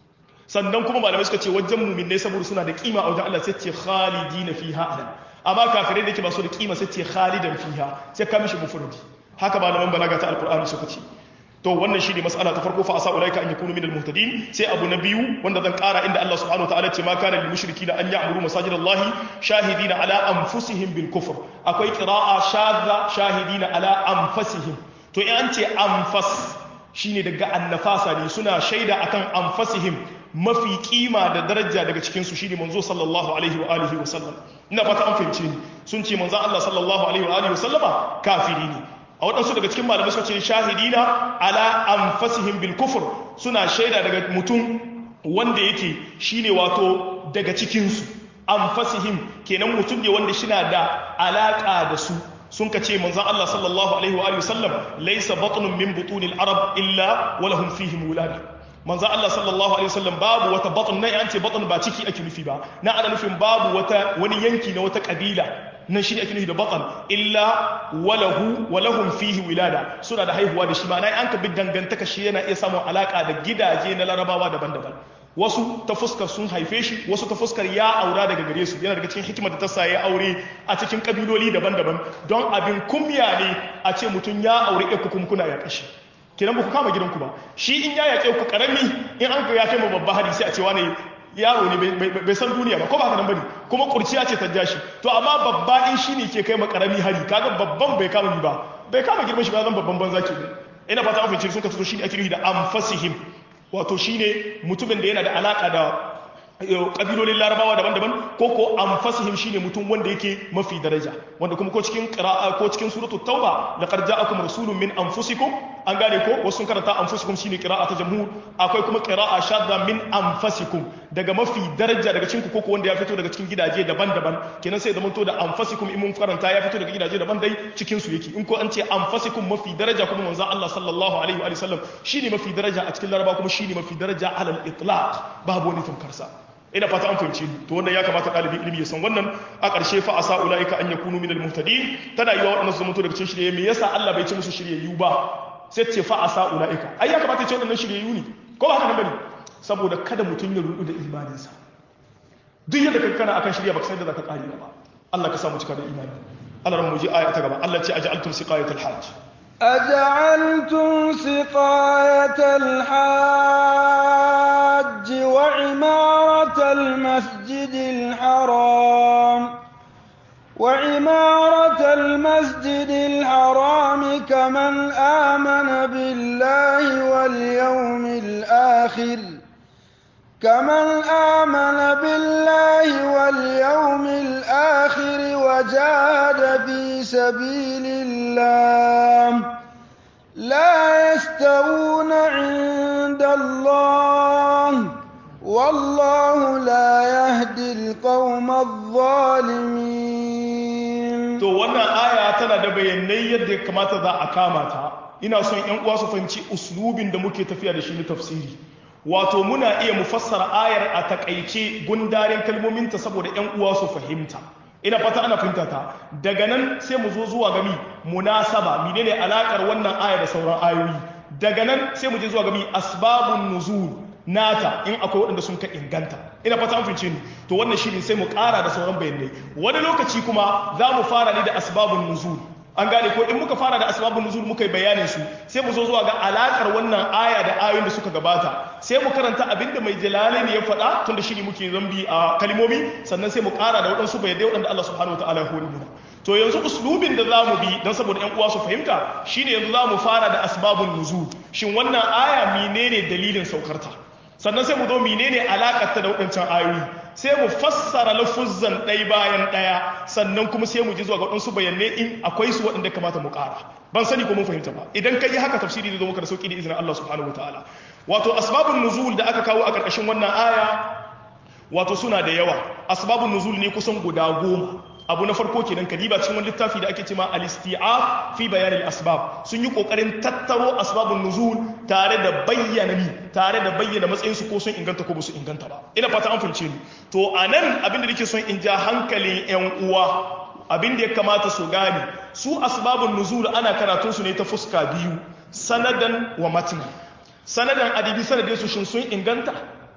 Speaker 1: sannan kuma malamai suka ce wajen muminai saboda suna da kima a wajen Allah sai ce khalidina fiha anan amma kafirai da yake ba su da kima sai ce khalidan fiha sai ka mishi mufradi haka malaman balaga ta alqur'ani suka ce to wannan shine mas'ala ta farko fa asa ulaika an yakunu minal muhtadin sai abu na biyu wanda zan kara inda Allah subhanahu wataala ce ma kana lil mushrikina an ya'muru masajidallahi shahidina ala anfusihim bil kufr akwai qira'a shadda shahidina ala anfusihim to in an ce anfas shine daga annafasa ne suna shaida akan anfasihim mafi kima da daraja daga cikin su shine manzo sallallahu alaihi wa alihi wa sallam ina fata an fahimce ni sun ce manzo Allah sallallahu alaihi wa alihi wa sallama kafiri ne a waɗansu daga cikin malamai suka ce shahidina ala anfasihim bil kufr suna shaida daga mutum wanda yake shine wato daga cikin su anfasihim kenan mutum ne wanda shina da alaka da su sun ka ce manzan Allah sallallahu alaihi wa alihi sallam laysa batnun min butunil arab illa wa lahum fihi mulad manzan Allah sallallahu alaihi wasallam babu wata batn nan an ce batn ba ciki ake nufi ba na ana nufin babu wata wani yanki na wata kabila nan shi ake nufi da batn illa walahu walahum fihi wilada suna da haihuwa da shi ma nan an ka bi dangantaka shi yana iya samun alaka da gidaje na larabawa daban-daban wasu ta fuskar sun haife shi wasu ta fuskar ya aura daga gare su yana daga cikin hikimar da ta sa ya aure a cikin kabiloli daban-daban don abin kumya ne a ce mutum ya aure ku kuma kuna ya kashi kenan ba ku kama gidanku ba shi in ya yaƙe ku karami in an ya kai mu babba hari sai a ce wani yaro ne bai san duniya ba ko ba haka nan bane kuma kurciya ce ta ja shi to amma babba in shi ne ke kai ma karami hari kaga babban bai kama ni ba bai kama girman shi ba zan babban banza ke ina fata an fahimci sun ka fito shi ne ake nufi da anfasihim wato shine mutumin da yana da alaka da kabilolin larabawa daban-daban ko ko anfasihim shine mutum wanda yake mafi daraja wanda kuma ko cikin qira'a ko cikin suratu tauba laqad ja'akum rasulun min anfusikum an gane ko wasu sun karanta anfusikum shine qira'a ta jamhur akwai kuma qira'a shadda min anfasikum daga mafi daraja daga cikin ku ko wanda ya fito daga cikin gidaje daban-daban kenan sai da mun to da anfasikum in mun karanta ya fito daga gidaje daban dai cikin su yake in ko an ce anfasikum mafi daraja kuma manzon Allah sallallahu alaihi wa sallam shine mafi daraja a cikin laraba kuma shine mafi daraja alal itlaq babu wani tunkarsa ina fata an fahimci to wannan ya kamata ɗalibi ilimi ya san wannan a ƙarshe fa asa ulaika an yakunu minal muhtadin tana yiwa waɗannan su mutu daga cikin shirye me yasa Allah bai ce musu shiryayyu ba sai ce fa asa ulaika ai ya kamata ya ce waɗannan shiryayyu ne ko ba haka nan bane saboda kada mutum ya rudu da imaninsa duk yadda kai kana akan shirya baka san da zaka kare ba Allah ka samu cika da imani Allah ran mu ji aya ta gaba Allah ce aj'altum siqayatal hajj
Speaker 2: أجعلتم سقاية الحاج وعمارة المسجد الحرام وعمارة المسجد الحرام كمن آمن بالله واليوم الآخر كمن آمن بالله واليوم الآخر وجاهد في سبيل الله لا يستوون عند الله والله لا يهدي القوم الظالمين
Speaker 1: to wannan aya tana da bayanai yadda ya kamata za a kama ta ina son ƴan uwa su fahimci uslubin da muke tafiya da shi na tafsiri wato muna iya mufassara ayar a takaice gundarin kalmominta saboda ƴan uwa su fahimta ina fata ana fahimta ta daga nan sai mu zo zuwa gami munasaba menene alakar wannan aya da sauran ayoyi daga nan sai mu je zuwa gami asbabun nuzul nata in akwai waɗanda sun ka inganta ina fata an fince ni to wannan shi ne sai mu ƙara da sauran bayanai wani lokaci kuma za mu fara ne da asbabun nuzul an gane ko in muka fara da asbabun nuzul muka yi bayanin su sai mu zo zuwa ga alakar wannan aya da ayoyin da suka gabata sai mu karanta abinda mai jalalain ya faɗa tunda shi ne muke zambi a kalmomi sannan sai mu ƙara da waɗansu bayanai waɗanda Allah subhanahu wataala ya hore mu to yanzu uslubin da zamu bi dan saboda ƴan uwa su fahimta shine yanzu zamu fara da asbabun nuzul shin wannan aya menene dalilin saukarta sannan sai mu zo menene alakarta da waɗancan ayoyi sai mu fassara lafuzzan ɗaya bayan ɗaya sannan kuma sai mu ji zuwa ga waɗansu bayanai in akwai su waɗanda kamata mu ƙara ban sani ko mun fahimta ba idan ka yi haka tafsiri zai zo maka da sauƙi da izinin Allah subhanahu wataala wato asbabun nuzul da aka kawo a ƙarƙashin wannan aya wato suna da yawa asbabun nuzul ne kusan guda goma abu na farko kenan kadiba cikin wani littafi da ake cewa al-isti'ab fi bayan al-asbab sun yi kokarin tattaro asbabun nuzul tare da bayyana ni tare da bayyana matsayin su ko sun inganta ko ba su inganta ba ina fata an fahimce ni to anan abin da nake son in ja hankalin yan uwa abin da ya kamata su gane su asbabun nuzul ana karatun su ne ta fuska biyu sanadan wa matna sanadan adibi sanadin su shin sun inganta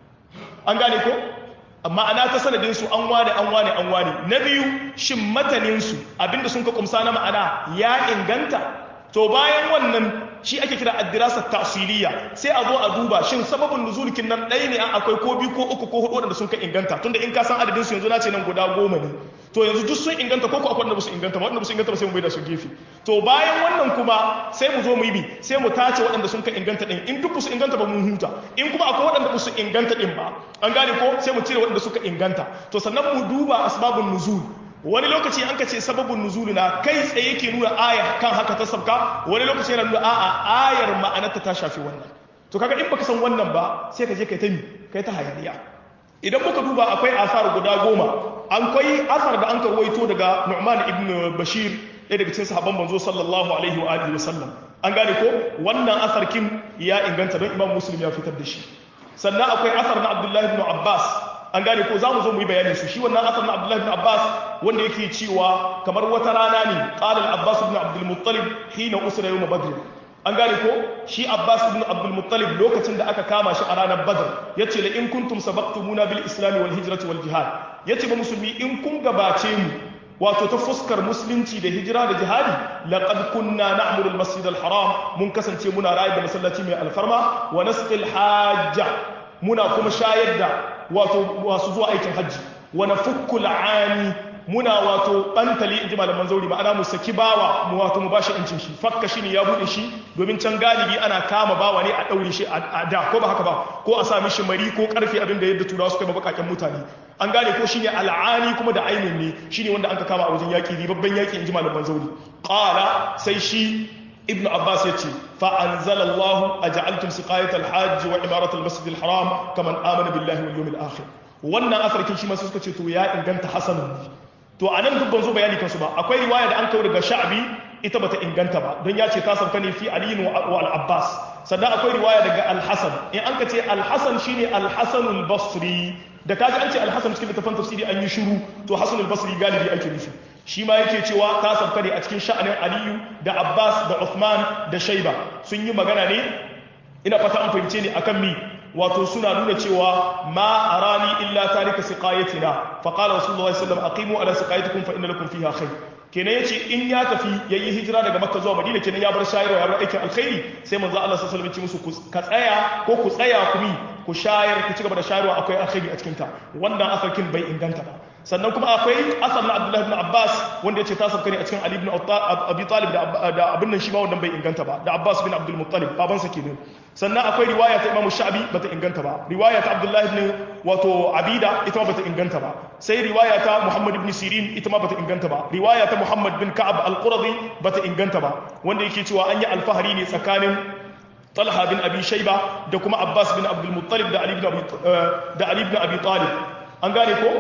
Speaker 1: an gane ko ma'ana ta sanadinsu an wane an wane an wane na biyu shin mataninsu abinda sun ka kumsa na ma'ana ya inganta to bayan wannan shi ake kira addirasa tasiliya sai a zo a duba shin sababin nuzulkin nan ɗaya ne akwai ko biyu ko uku ko hudu wanda sun ka inganta tunda in ka san adadin su yanzu na ce nan guda goma ne to yanzu duk sun inganta ko ko akwai wanda ba su inganta ba wanda ba su inganta ba sai mu bai da su gefe to bayan wannan kuma sai mu zo mu yi bi sai mu tace waɗanda sun ka inganta din in duk ba su inganta ba mun huta in kuma akwai waɗanda ba su inganta din ba an gane ko sai mu cire waɗanda suka inganta to sannan mu duba asbabun nuzul wani lokaci an ka ce sababin nuzulu na kai tsaye yake nuna aya kan haka ta sabka wani lokaci yana nuna a'a ayar ma'anarta ta shafi wannan to kaga in baka san wannan ba sai ka je kai ta mi kai ta hayaniya idan muka duba akwai asar guda goma an kai asar da an ka ruwaito daga Nu'man ibn Bashir ɗaya daga cikin sahabban manzo sallallahu alaihi wa alihi wasallam an gane ko wannan asar kin ya inganta don Imam Muslim ya fitar da shi sannan akwai asar na Abdullah ibn Abbas an gane ko za mu zo mu yi bayanin su shi wannan asar na Abdullah ibn Abbas wanda yake cewa kamar wata rana ne qala al-Abbas ibn Abdul Muttalib hina usra yawm Badr an gane ko shi Abbas ibn Abdul Muttalib lokacin da aka kama shi a ranar Badr yace la in kuntum sabaqtumuna bil islam wal hijrati wal jihad yace ba musulmi in kun gabace mu wato ta fuskar musulunci da hijira da jihadi laqad kunna na'muru al-masjid al-haram mun kasance muna rayar da masallaci mai alfarma wa nasqil hajja muna kuma shayar da wato wasu zuwa aikin hajji wa nafukku al-ani muna wato bantali inji malaman zauri ma'ana mu saki bawa mu wato mu bashi incin shi fakka shi ne ya bude shi domin can galibi ana kama bawa ne a daure shi a da ko ba haka ba ko a sa mishi mari ko karfe abin da yadda turawa suka yi bakaken mutane an gane ko shine al'ani kuma da ainin ne shine wanda an ka kama a wajen yaki ribabban yaki inji malaman zauri qala sai shi ibnu abbas yace fa anzalallahu aj'altum siqayat al-hajj wa imarat al-masjid al-haram kaman amana billahi wal yawmil akhir wannan asarkin shi ma suka ce to ya inganta hasanun to a nan dubban zo bayani kansu ba akwai riwaya da an kawo daga sha'abi ita bata inganta ba don ya ce ta sauka ne fi aliyu wa al-abbas sannan akwai riwaya daga al-hasan in an ka ce al-hasan shine al-hasan al-basri da kaji an ce al-hasan cikin littafin tafsiri an yi shiru to hasan al-basri galibi ake nufi shi ma yake cewa ta sauka ne a cikin sha'anin aliyu da abbas da uthman da shaiba sun yi magana ne ina fata an fahimce ne akan mi wato suna nuna cewa ma arani illa tarika siqayatina fa qala rasulullahi sallallahu alaihi wasallam aqimu ala siqayatikum fa inna lakum fiha khair kenan yace in ya tafi yayi hijira daga makka zuwa madina kenan ya bar shayarwa ya bar aikin alkhairi sai manzo Allah sallallahu alaihi wasallam ya ce musu ka tsaya ko ku tsaya ku mi ku shayar ku cigaba da shayarwa akwai alkhairi a cikin ta wannan asarkin bai inganta ba sannan kuma akwai asar na Abdullah ibn Abbas wanda yace ta sabka ne a cikin Ali ibn Abi Talib da abin nan shi ma wannan bai inganta ba da Abbas bin Abdul Muttalib baban sa kenan sannan akwai riwaya ta Imam Sha'bi bata inganta ba riwaya ta Abdullah ibn wato Abida ita ma bata inganta ba sai riwaya ta Muhammad ibn Sirin ita ma bata inganta ba riwaya ta Muhammad bin Ka'ab al-Quradi bata inganta ba wanda yake cewa an yi alfahari ne tsakanin Talha bin Abi Shayba da kuma Abbas bin Abdul Muttalib da Ali ibn Abi da Ali ibn Abi Talib an gane ko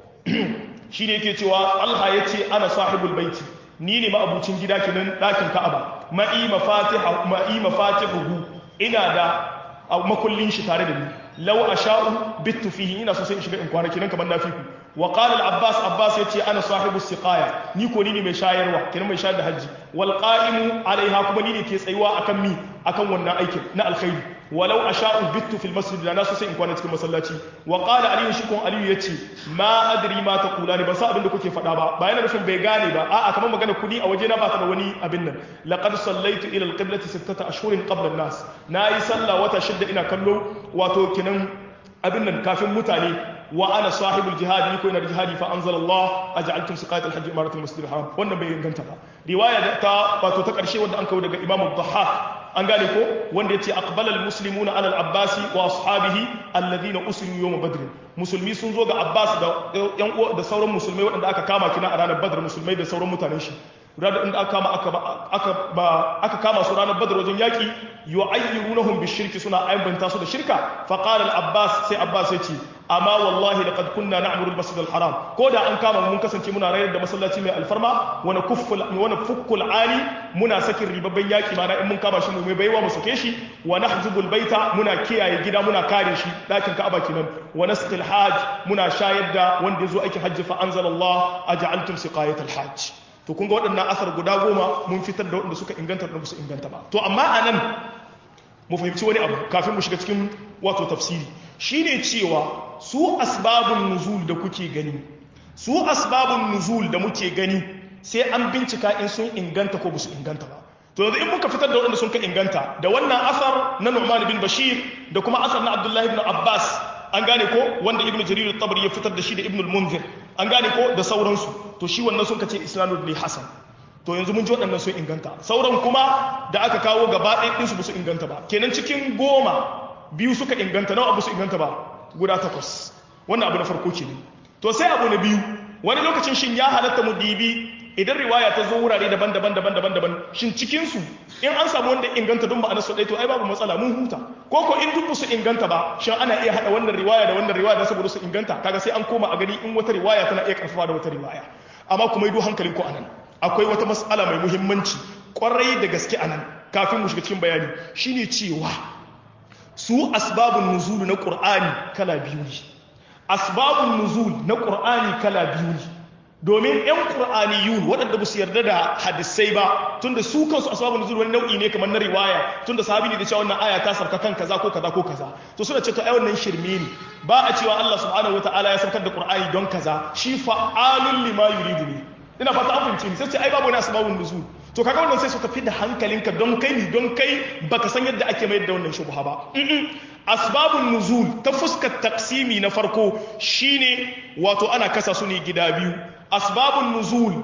Speaker 1: shine yake cewa Allah yace ana sahibul baiti ni ne ma'abucin gida kenan ɗakin Ka'aba ma'i mafatiha ma'i mafatihuhu ina da makullin shi tare da ni law asha'u bittu fihi ina so sai in shiga in kwana kenan kamar nafiku wa qala al-abbas abbas yace ana sahibu siqaya ni ko ni ne mai shayarwa kenan mai shayar da haji wal qa'imu alaiha kuma ni ne ke tsayuwa akan mi akan wannan aikin na alkhairi walau asha'u bittu fil masjid da nasu sai in kwana cikin masallaci wa qala ali shi kun ali yace ma adri ma taqulani ba sa abin da kuke faɗa ba ba yana nufin bai gane ba a'a kamar magana kudi a waje na ba ta da wani abin nan laqad sallaitu ila al-qiblati sittata ashhurin qabla an-nas nayi sallah wata shidda ina kallo wato kinan abin nan kafin mutane wa ana sahibul jihad ni ko ina da jihadi fa anzala Allah aj'altum siqayat al-hajj imarat al-masjid al-haram wannan bai inganta ba riwaya ta wato ta karshe wanda an kawo daga Imam Dhahhak an gane ko wanda yace aqbala al-muslimuna ala al-abbas wa ashabihi alladhina usiru yawm badr musulmi sun zo ga Abbas da yan uwa da sauran musulmai waɗanda aka kama kina a ranar Badr musulmai da sauran mutanen shi ranar inda aka kama aka ba aka kama su ranar Badr wajen yaki yu'ayyirunahum bishirki suna aibanta su da shirka fa qala al-abbas sai abbas yace amma wallahi laqad kunna na'muru al-masjid al-haram ko da an kama mun kasance muna rayar da masallaci mai alfarma wa nakufful wa nafukkul ali muna sakin ribabban yaki mana in mun kama shi mu mai baiwa mu sake shi wa nahjubul baita muna kiyaye gida muna kare shi dakin ka'aba kenan wa nasqil hajj muna shayar da wanda yazo aikin hajji fa anzalallah aj'altum siqayat al-hajj to kun ga waɗannan asar guda goma mun fitar da waɗanda suka inganta da su inganta ba to amma anan mu fahimci wani abu kafin mu shiga cikin wato tafsiri shine cewa su asbabun nuzul da kuke gani su asbabun nuzul da muke gani sai an bincika in sun inganta ko su inganta ba to yanzu in muka fitar da waɗanda sun ka inganta da wannan asar na Nu'man bin Bashir da kuma asar na Abdullah ibn Abbas an gane ko wanda Ibn Jarir al-Tabari ya fitar da shi da Ibn al-Munzir an gane ko da sauransu to shi wannan sun kace isnadul ne hasan to yanzu mun ji waɗannan sun inganta sauran kuma da aka kawo gaba ɗaya ɗinsu ba su inganta ba kenan cikin goma biyu suka inganta nawa abu su inganta ba guda takwas wannan abu na farko kenan to sai abu na biyu wani lokacin shin ya halatta mu dibi idan riwaya ta zo wurare daban-daban daban-daban daban shin cikin su in an samu wanda inganta don ma'anar su ɗaya to ai babu matsala mun huta ko ko in duk su inganta ba shin ana iya haɗa wannan riwaya da wannan riwaya don saboda su inganta kaga sai an koma a gani in wata riwaya tana iya karfafa da wata riwaya amma kuma yi hankalin ku anan akwai wata matsala mai muhimmanci kwarai da gaske anan kafin mu shiga cikin bayani shine cewa su asbabun nuzul na qur'ani kala biyu ne asbabun nuzul na qur'ani kala biyu ne domin yan qur'aniyun waɗanda ba su yarda da hadisai ba tunda su kansu asbabun nuzul wani nau'i ne kamar na riwaya tunda sahabi ne da cewa wannan aya ta sarka kan kaza ko kaza ko kaza to suna ce to ai wannan shirme ne ba a cewa Allah subhanahu wataala ya saukar da qur'ani don kaza shi fa'alun lima yuridu ne ina fata an fahimce ni sai ce ai babu wani asbabun nuzul to kaga wannan sai su tafi da hankalinka don kai ni don kai baka san yadda ake mayar da wannan shubha ba asbabun nuzul ta fuskar taksimi na farko shine wato ana kasa su ne gida biyu asbabun nuzul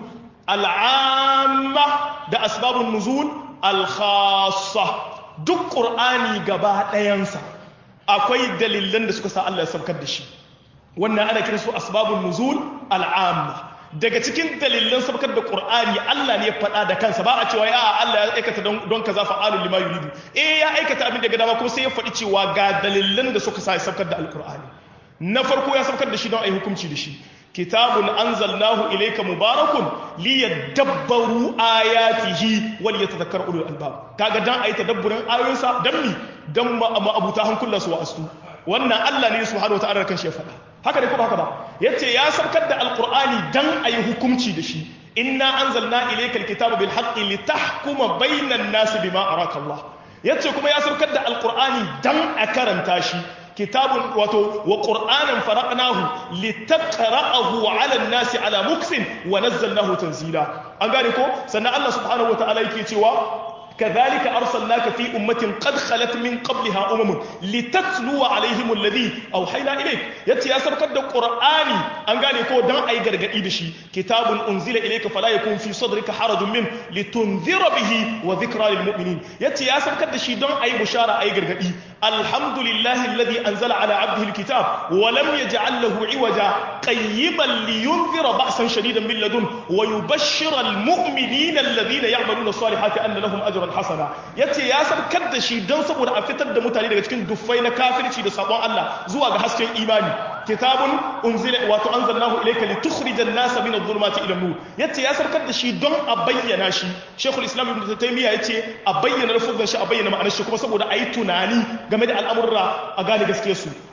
Speaker 1: al'amma da asbabun nuzul al-khassa duk qur'ani gaba ɗayansa akwai dalilan da suka sa Allah ya saukar da shi wannan ana kiransu asbabun nuzul al'amma daga cikin dalilan sabkar da Qur'ani Allah ne ya faɗa da kansa ba a cewa ya Allah ya aikata don kaza fa'alul lima yuridu eh ya aikata abin da ga dama kuma sai ya faɗi cewa ga dalilan da suka sa ya sabkar da alqur'ani na farko ya sabkar da shi don ai hukunci da shi kitabun anzalnahu ilayka mubarakun liyadabbaru ayatihi wal yatadhakkar ulul albab kaga dan ayi tadabburin ayoyinsa dan mi dan ma'abuta hankulan su wa'astu wannan Allah ne subhanahu wataala kan shi ya faɗa haka ne ko haka ba yace ya saukar da alqur'ani dan ayi hukunci da shi inna anzalna ilayka alkitaba bil haqqi litahkuma bainan nas bima araka Allah yace kuma ya saukar da alqur'ani dan a karanta shi kitabun wato wa qur'anan faraqnahu litaqra'ahu 'ala an-nasi 'ala muksin wa nazzalnahu tanzila an gane ko sannan Allah subhanahu wataala yake cewa كذلك أرسلناك في أمة قد خلت من قبلها أمم لتتلو عليهم الذي أوحينا إليك يتي أسر قد القرآن أن قال يكون دان أي قرق إيدشي كتاب أنزل إليك فلا يكون في صدرك حرج منه لتنذر به وذكرى للمؤمنين يتي أسر قد شي دان أي بشارة أي قرق إي الحمد لله الذي أنزل على عبده الكتاب ولم يجعل له عوجا قيما لينذر بأسا شديدا من لدنه ويبشر المؤمنين الذين يعملون الصالحات أن لهم أجرا hasana yace ya sabkar da shi don saboda a fitar da mutane daga cikin duffai na kafirci da sabon Allah zuwa ga hasken imani kitabun unzila wato anzalnahu ilayka litukhrijan nasa min adh-dhulumati ila an-nur yace ya sabkar da shi don a bayyana shi Sheikhul Islam Ibn Taymiyyah yace a bayyana lafuzan shi a bayyana ma'anar shi kuma saboda ayi tunani game da al'amurra a gane gaskiyar su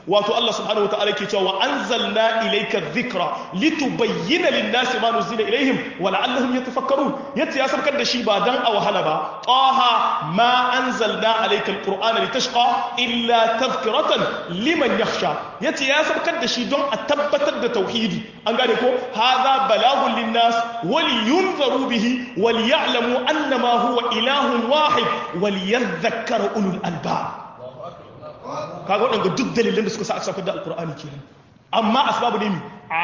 Speaker 1: wato Allah subhanahu wataala yake cewa wa anzalna ilayka dhikra litubayyana lin-nasi ma nuzila ilayhim wa la'allahum yatafakkarun yace ya sabkar da shi ba dan a wahala ba taha ma anzalna alayka al-qur'ana litashqa illa tadhkiratan liman yakhsha yace ya sabkar da shi don a tabbatar da tauhidi an gane ko hadha balagun lin-nas wa liyunzaru bihi wa liya'lamu annama huwa ilahun wahid wa liyadhakkara ulul albab kaga waɗanda duk dalilan da suka sa aka saukar da alkur'ani kenan amma asbabu ne mi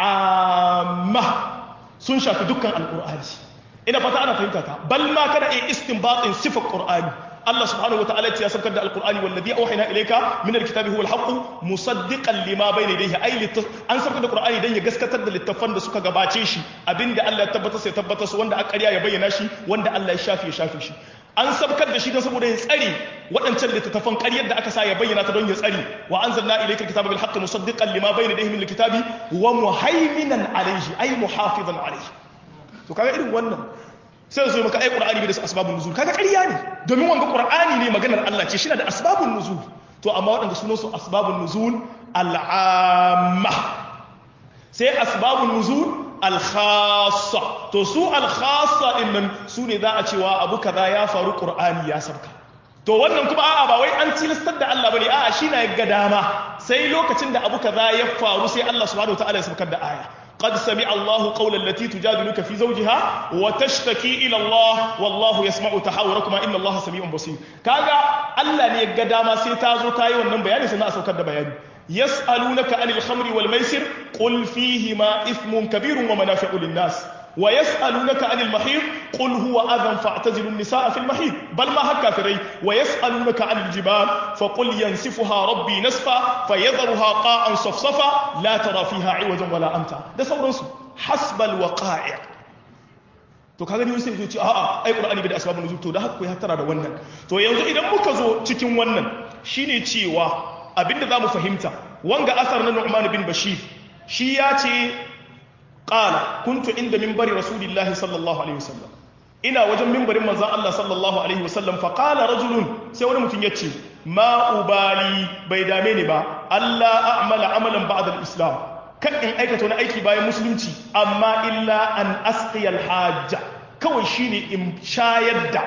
Speaker 1: amma sun shafi dukkan alkur'ani ina fata ana fahimta ta bal ma kana iya istinbatin sifar qur'ani Allah subhanahu wataala ya saukar da alkur'ani wallazi auhayna ilayka min alkitabi huwa alhaq musaddiqan lima bayna yadayhi ay an saukar da qur'ani dan ya gaskatar da littafan da suka gabace shi abinda Allah ya tabbatar sai tabbatar su wanda aka ƙarya ya bayyana shi wanda Allah ya shafe ya shafe shi an sabkar da shi don saboda ya tsari waɗancan littattafan ƙaryar da aka sa ya bayyana ta don ya tsari wa anzalna ilayka alkitaba bil haqqi musaddiqan lima bayna yadayhi min alkitabi wa muhaiminan alayhi ay muhafizan alayhi to kaga irin wannan sai su maka ai qur'ani bai da asbabun nuzul kaga ƙarya ne domin wanga qur'ani ne maganar Allah ce shine da asbabun nuzul to amma waɗanda sunan su asbabun nuzul al'amma sai asbabun nuzul alkhassa to su alkhassa din nan su ne za a cewa abu kaza ya faru qur'ani ya sabka to wannan kuma a'a ba wai an tilastar da Allah bane a'a shi na ga dama sai lokacin da abu kaza ya faru sai Allah subhanahu wataala ya sabkar da aya قد سمع الله قول التي تجادلك في زوجها وتشتكي إلى الله والله يسمع تحاوركما إن الله سميع بصير كاغا الله ne ga dama sai ta zo ta yi wannan bayani sannan a saukar da bayani يسألونك عن الخمر والميسر قل فيهما إثم كبير ومنافع للناس ويسألونك عن المحيض قل هو أذى فاعتزلوا النساء في المحيض بل ما هكا فري ويسألونك عن الجبال فقل ينسفها ربي نسفا فيذرها قاعا صفصفا لا ترى فيها عوجا ولا أمتا ده سورنسو حسب الوقائع to kaga ni sai zuci a'a ai qur'ani bai da asbabun nuzul to da haka ya tara da wannan to yanzu idan muka zo cikin wannan shine cewa abinda za mu fahimta wanga asar na Nu'man bin Bashir shi ya ce qala kuntu inda minbari rasulillahi sallallahu alaihi wasallam ina wajen minbarin manzon Allah sallallahu alaihi wasallam fa qala rajulun sai wani mutum yace ma ubali bai dame ni ba Allah a'mala amalan ba'da al-islam kan in aikata wani aiki bayan musulunci amma illa an asqiyal hajja kawai shine in shayar da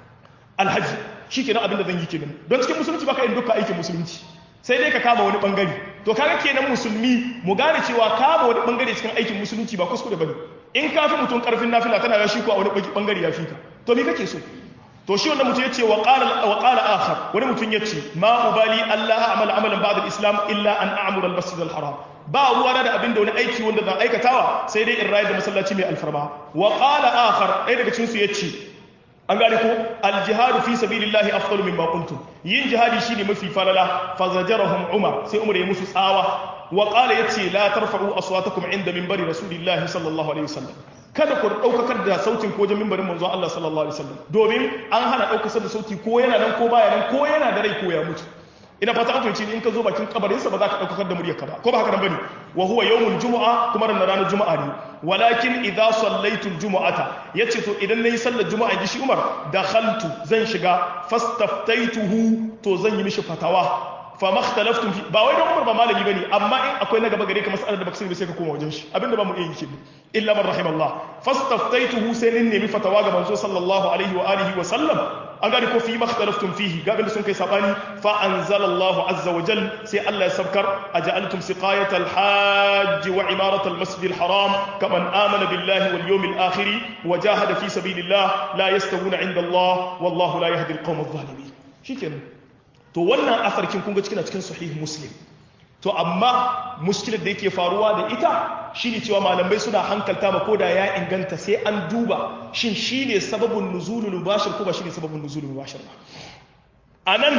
Speaker 1: alhaji shikenan abinda zan yi kenan don cikin musulunci baka yin dukkan aikin musulunci sai dai ka kama wani bangare to kaga kenan musulmi mu gane cewa kama wani bangare cikin aikin musulunci ba kuskure bane in ka fi mutum karfin nafila kana ga shi ko a wani bangare ya fi ka to me kake so to shi wannan mutum yace wa qala wa qala akhar wani mutum yace ma ubali alla a'mal amalan ba'da al-islam illa an a'mura al-masjid al-haram ba ruwa da abin da wani aiki wanda zan aikatawa sai dai in rayar da masallaci mai alfarma wa qala akhar ɗaya daga cikin su yace an gane ko aljihadu fi sabilillahi afdalu mimma kuntum yin jihadi shine mafi falala fa zajarahum umar sai umar ya musu tsawa wa qala yace la tarfa'u aswatakum inda minbari rasulillahi sallallahu alaihi wasallam kada ku daukakar da sautin ko jamin barin manzo Allah sallallahu alaihi wasallam domin an hana daukar da sauti ko yana nan ko baya nan ko yana da rai ko ya mutu ina fata an fahimci in ka zo bakin kabarinsa ba za ka ɗaukakar da muryarka ba ko ba haka nan bane wa huwa yawmul jumu'a kuma ran ranar juma'a ne walakin idza sallaitul jumu'ata yace to idan nayi sallar juma'a ji shi Umar dakhaltu zan shiga fastaftaituhu to zan yi mishi fatawa fa makhtalaftum fi ba wai dan Umar ba malami bane amma in akwai na gaba gare ka mas'alar da baka sani sai ka koma wajen shi abinda ba mu iya yi shi illa man rahimallah fastaftaituhu sai nin nemi fatawa ga manzo sallallahu alaihi wa alihi wa sallam an gani ko fi makhtalaftum fihi ga abinda sun kai sabani fa anzalallahu azza wa jal sai Allah ya sabkar aja'altum siqayat al-hajj wa imarat al-masjid al-haram kaman amana billahi wal yawmil akhir wa jahada fi sabilillah la yastawuna 'inda Allah wallahu la yahdi al-qawm adh-dhalimin shikenan to wannan asarkin kun ga cikin cikin sahih muslim to amma muskilar da yake faruwa da ita shine cewa malamai suna hankalta ma koda ya inganta sai an duba shin shine sababin nuzulul mubashir ko ba shine sababin nuzulul mubashir ba anan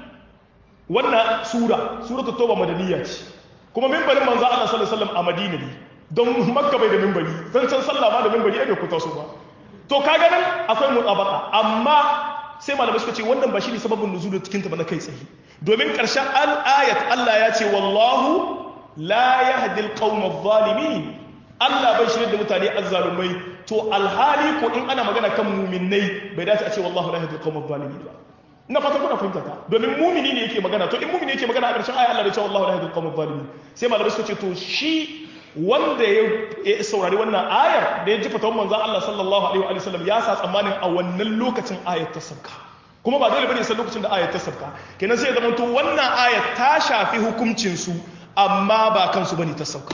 Speaker 1: wannan sura suratul tauba madaniya ce kuma minbarin manzo Allah sallallahu alaihi wasallam a Madina ne don Makka bai da minbari zan san sallah ma da minbari ai bai kuta su ba to kaga nan akwai mutabaka amma sai malamai suka ce wannan ba shine sababin nuzulul cikin ta ba na kai tsaye domin ƙarshen al'ayat Allah ya ce wallahu la yahdi al-qawm adh-dhalimin Allah bai shirye da mutane azzalumai to alhali ko in ana magana kan mu'minnai bai dace a ce wallahu la yahdi al-qawm adh-dhalimin ba ina fatan kuna fahimta ta domin mumini ne yake magana to in mumini yake magana a ƙarshen aya Allah da cewa Allahu la yahdi al-qawm adh-dhalimin sai malamai suka ce to shi wanda ya saurari wannan ayar da ya ji fatawan manzon Allah sallallahu alaihi wa sallam ya sa tsammanin a wannan lokacin ayar ta sauka kuma ba dole bane sai lokacin da ayar ta sauka kenan sai ya zama to wannan ayar ta shafi hukuncin su amma ba kansu bane ta sauka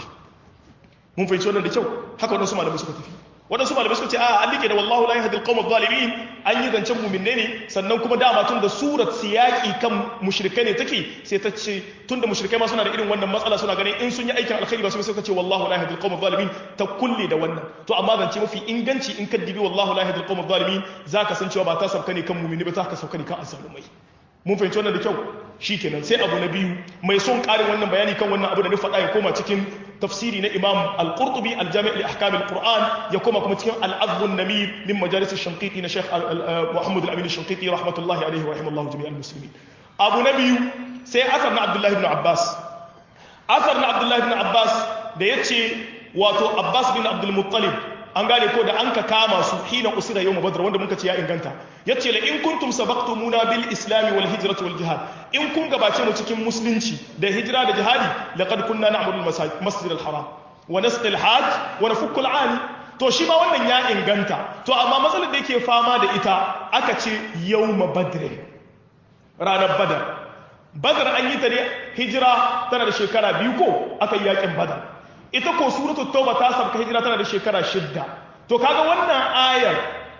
Speaker 1: mun fahimci wannan da kyau haka wadansu malamai suka tafi wadansu malamai suka ce a an like da wallahu la yahdi al-qawm adh-dhalimin an yi zancen mu'minne ne sannan kuma dama tun da surat siyaki kan mushrikai ne take sai ta ce tun da mushrikai ma suna da irin wannan matsala suna ganin in sun yi aikin alkhairi ba su suka ce wallahu la yahdi al-qawm adh-dhalimin ta kulle da wannan to amma zance mafi inganci in ka dibi wallahu la yahdi al-qawm adh-dhalimin zaka san cewa ba ta sabka ne kan mu'minni ba ta ka sauka ne kan azzalumai mun fahimci wannan da kyau shikenan sai abu na biyu mai son ƙarin wannan bayani kan wannan abu da ni faɗa ya koma cikin tafsiri na imam al-qurtubi al-jami' li ahkam al-qur'an ya koma kuma cikin al-azb an-namir min majalis ash-shanqiti na sheikh muhammad al-amin ash-shanqiti rahmatullahi alayhi wa rahimallahu jami'al muslimin abu na biyu sai asar na abdullahi ibn abbas asar na abdullahi ibn abbas da yace wato abbas bin abdul muttalib an gane ko da an ka kama su hina usira yau badr wanda muka ce ya inganta yace la in kuntum sabaqtumuna bil islam wal hijrati wal jihad in kun gabace mu cikin musulunci da hijira da jihadi laqad kunna na'muru al masjid al haram wa nasqi al hajj wa nafukku al ani to shi ma wannan ya inganta to amma matsalar da yake fama da ita aka ce yawma badr ranar badar badar an yi ta ne hijira tana da shekara biyu ko aka yi yakin badar ita ko suratu tauba ta sabka hijira tana da shekara shidda to kaga wannan ayar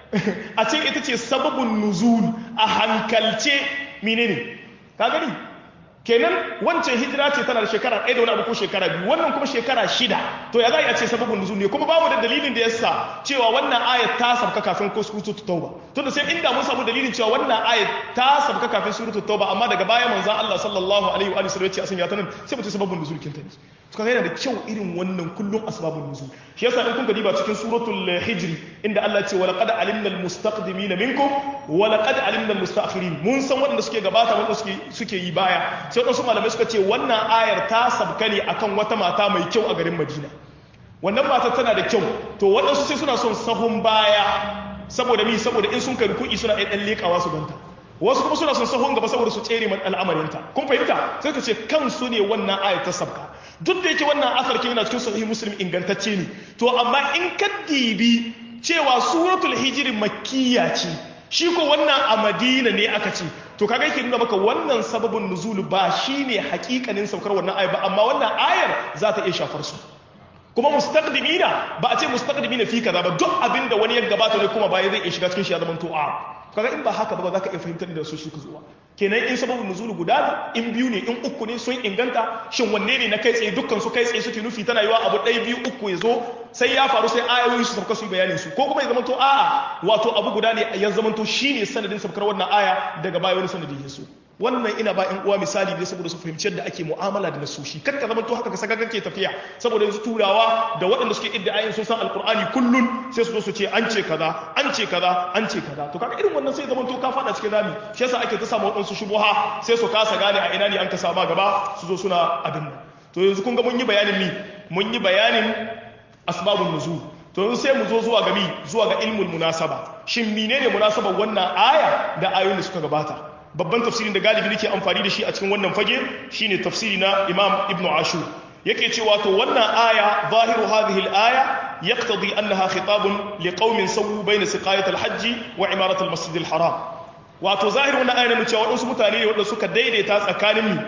Speaker 1: a ce ita ce sababin nuzul a hankalce menene ka gani kenan wancan hijira ce tana da shekara ɗaya da wani abu ko shekara biyu wannan kuma shekara shida to ya za a ce sababin nuzul ne kuma babu da dalilin da yasa cewa wannan ayat ta sabka kafin ko suratu tauba tunda sai inda mun samu dalilin cewa wannan ayat ta sabka kafin suratu tauba amma daga baya manzon Allah sallallahu alaihi wa sallam ya ce asan ya tanan sai mutum sababin nuzul kin tani suka yana da kyau irin wannan kullum asbabun nuzul shi yasa in kun diba cikin suratul hijri inda Allah ya ce wa laqad alimna almustaqdimin minkum wa laqad alimna almustaakhirin mun san waɗanda suke gabata wanda suke suke yi baya sai wadansu malamai suka ce wannan ayar ta sabka ne akan wata mata mai kyau a garin Madina wannan mata tana da kyau to waɗansu sai suna son sahun baya saboda mi saboda in sun kai kuɗi suna ɗan leƙawa su ganta wasu kuma suna son sahun gaba saboda su tsere man al'amarinta kun fahimta sai ka ce kansu ne wannan ayat ta sabka duk da yake wannan asar yana cikin sahih muslim ingantacce ne to amma in ka dibi cewa suratul hijr makkiya ce shi ko wannan a madina ne aka ce to kaga yake nuna maka wannan sababin nuzulu ba shine hakikanin saukar wannan ayar ba amma wannan ayar za ta iya shafar su kuma mustaqdimina ba a ce mustaqdimina fi kaza ba duk abinda wani ya gabata ne kuma baya zai iya shiga cikin shi ya zama to a kaga in ba haka ba za ka iya fahimtar da su suka zuwa kenan in sababin nuzulu guda in biyu ne in uku ne sun inganta shin wanne ne na kai tsaye dukkan su kai tsaye suke nufi tana yiwa abu ɗaya biyu uku ya zo sai ya faru sai ayoyi su sauka su yi bayanin su ko kuma ya zamanto a'a wato abu guda ne ya zamanto shine sanadin saukar wannan aya daga baya wani sanadin ya so wannan ina ba ƴan uwa misali ne saboda su fahimci yadda ake mu'amala da nasoshi kar ka zamanto haka ka saka kake tafiya saboda yanzu turawa da waɗanda suke idda ayin sun san alqur'ani kullun sai su zo su ce an ce kaza an ce kaza an ce kaza to kaga irin wannan sai zamanto ka fada cikin rami shi yasa ake ta samu waɗansu shubuha sai su kasa gane a ina ne an ka sama gaba su zo suna abin nan to yanzu kun ga mun yi bayanin mi mun yi bayanin asbabun nuzul to yanzu sai mu zo zuwa ga mi zuwa ga ilmul munasaba shin menene munasabar wannan aya da ayoyin da suka gabata babban tafsirin da galibi nake amfani da shi a cikin wannan fage shine tafsiri na Imam Ibn Ashur yake cewa to wannan aya zahiru hadhihi al-aya yaqtadi annaha khitabun liqaumin sawu bayna siqayat al-hajj wa imarat al-masjid al-haram wato zahiru wannan aya ne cewa wadansu mutane ne wanda suka daidaita tsakanin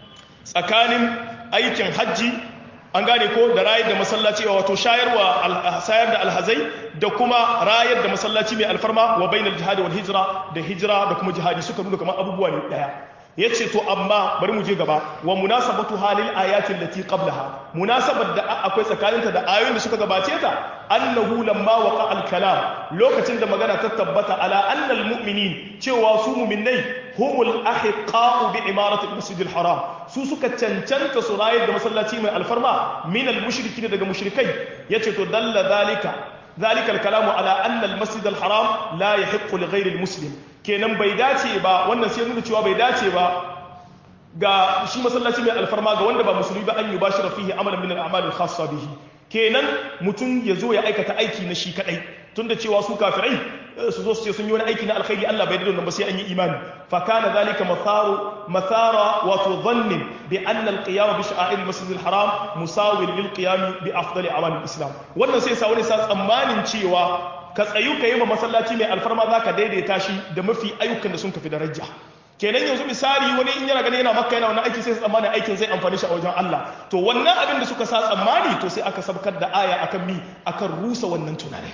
Speaker 1: tsakanin aikin hajji an gane ko da rayar da masallaci wato shayarwa sayar da alhazai da kuma rayar da masallaci mai alfarma wa bainal jihadi wal hijra da hijira da kuma jihadi suka nuna kamar abubuwa ne daya yace to amma bari mu je gaba wa munasabatu halil ayatin lati qablaha munasabar da akwai tsakaninta da ayoyin da suka gabace ta annahu lamma waqa al kalam lokacin da magana ta tabbata ala annal mu'minin cewa su mu'minai humul ahiqa'u bi imarati al masjid al haram su suka cancanta su rayar da masallaci mai alfarma min al mushrikin daga mushrikai yace to dalla zalika ذلك الكلام على أن المسجد الحرام لا يحق لغير المسلم kenan bai dace ba wannan sai nuna cewa bai dace ba ga shi masallaci mai alfarma ga wanda ba musulmi ba an yi bashi rafihi amalan min al-a'mal al-khassa bihi kenan mutum ya zo ya aikata aiki na shi kadai tunda cewa su kafirai su zo su ce sun yi wani aiki na alkhairi Allah bai da ba sai an yi imani fa kana zalika matharu mathara wato dhannin bi anna al-qiyam bi sha'air al-masjid al-haram musawil lil qiyam bi afdali amal al-islam wannan sai sa wani sa tsammanin cewa ka tsayu ka yi ma masallaci mai alfarma zaka daidaita shi da mafi ayyukan da sun kafi daraja kenan yanzu misali wani in yana gani yana makka yana wannan aiki sai tsammanin aikin zai amfani shi a wajen Allah to wannan abin da suka sa tsammani to sai aka sabkar da aya akan mi akan rusa wannan tunani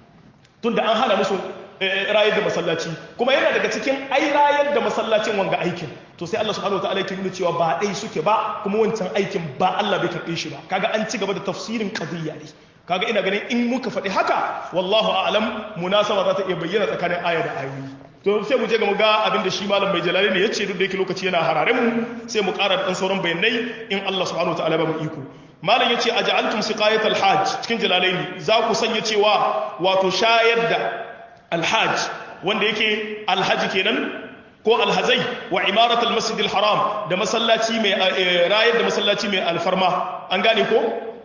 Speaker 1: tunda an hana musu rayar da masallaci kuma yana daga cikin ai rayar da masallacin wanga aikin to sai Allah subhanahu wataala yake nuna cewa ba dai suke ba kuma wancan aikin ba Allah bai karbe shi ba kaga an ci gaba da tafsirin qadiyya ne kaga ina ganin in muka faɗi haka wallahu a'lam munasaba za ta iya bayyana tsakanin aya da ayoyi to sai mu je ga mu ga abin da shi malam mai jalali ne yace duk da yake lokaci yana harare mu sai mu ƙara dan sauran bayanai in Allah subhanahu wataala ba mu iko malam yace aj'altum siqayatal hajj cikin jalalaini za ku sanya cewa wato shayar da alhajj wanda yake alhaji kenan ko alhazai wa imaratul masjidil haram da masallaci mai rayar da masallaci mai alfarma an gane ko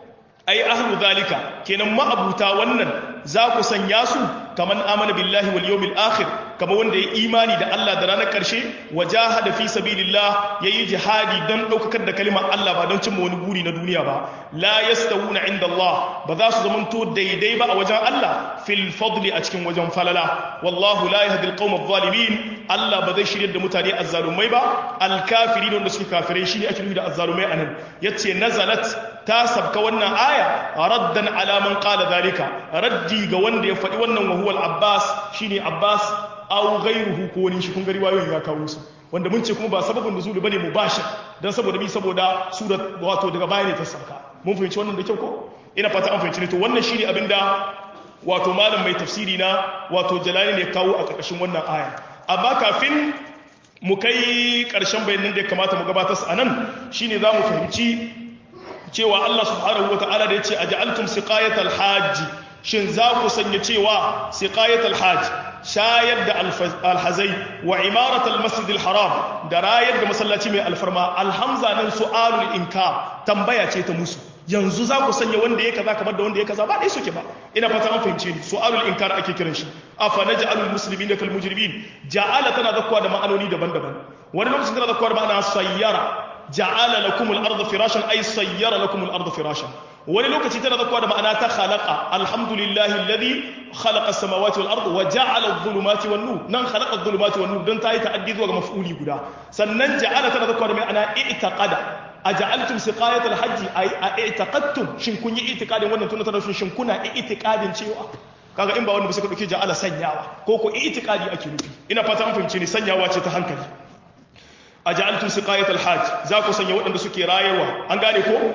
Speaker 1: ai ahlu zalika kenan ma'abuta wannan za ku sanya su kaman amana billahi wal yawmil akhir kama wanda ya imani da Allah da ranar karshe wajahada fi sabilillah yayi jihadi dan daukakar da kalimar Allah ba don cimma wani guri na duniya ba la yastawuna inda Allah ba za su zamanto daidai ba a wajen Allah fil fadli a cikin wajen falala wallahu la yahdi al qawm adh-dhalimin Allah ba zai shirye da mutane azzalumai ba al kafirin wanda suke kafirai shine ake nufi da azzalumai anan yace nazalat ta sabka wannan aya raddan ala man qala zalika raddi ga wanda ya faɗi wannan wa huwa al-abbas shine abbas aw ghayruhu ko wani shi kun ga riwayoyin ya kawo su wanda mun ce kuma ba sababin nuzul bane mubashir dan saboda bi saboda surat wato daga baya ne ta sabka mun fahimci wannan da kyau ko ina fata an fahimci ne to wannan shine abinda wato malam mai tafsiri na wato jalali ne kawo a ƙarƙashin wannan aya amma kafin mu kai ƙarshen bayanan da ya kamata mu gabatar a nan shine za mu fahimci cewa Allah subhanahu wa ta'ala da ya ce a ja'altum siqayatal hajji shin za ku sanya cewa siqayatal hajj shayar da alhazai wa imaratal masjidil haram da rayar da masallaci mai alfarma alhamza nan su'alul inkar tambaya ce ta musu yanzu za ku sanya wanda ya kaza kamar da wanda ya kaza ba dai suke ba ina fata an fahimce ni su'alul inkar ake kiran shi afa naj'alul muslimina kal mujrimin ja'ala tana zakwa da ma'anoni daban-daban wani lokacin tana zakwa da ma'ana sayyara ja'ala lakum al-ardha firashan ay sayyara lakum al-ardha firashan wani lokaci tana zakwa da ma'ana ta khalaqa alhamdulillahi alladhi khalaqa as-samawati wal arda wa ja'ala adh-dhulumati wan nur nan khalaqa adh-dhulumati wan nur dan tayi ta'addi zuwa ga maf'uli guda sannan ja'ala tana zakwa da ma'ana i'taqada aja'altum siqayat al-hajj ay i'taqadtum shin kun yi i'tiqadin wannan tuna tana shin kuna i'tiqadin cewa kaga in ba wanda ba suka dauke ja'ala sanyawa ko ko i'tiqadi ake nufi ina fata an fahimce ni sanyawa ce ta hankali aja'altum siqayat al-hajj za ku sanya waɗanda suke rayarwa an gane ko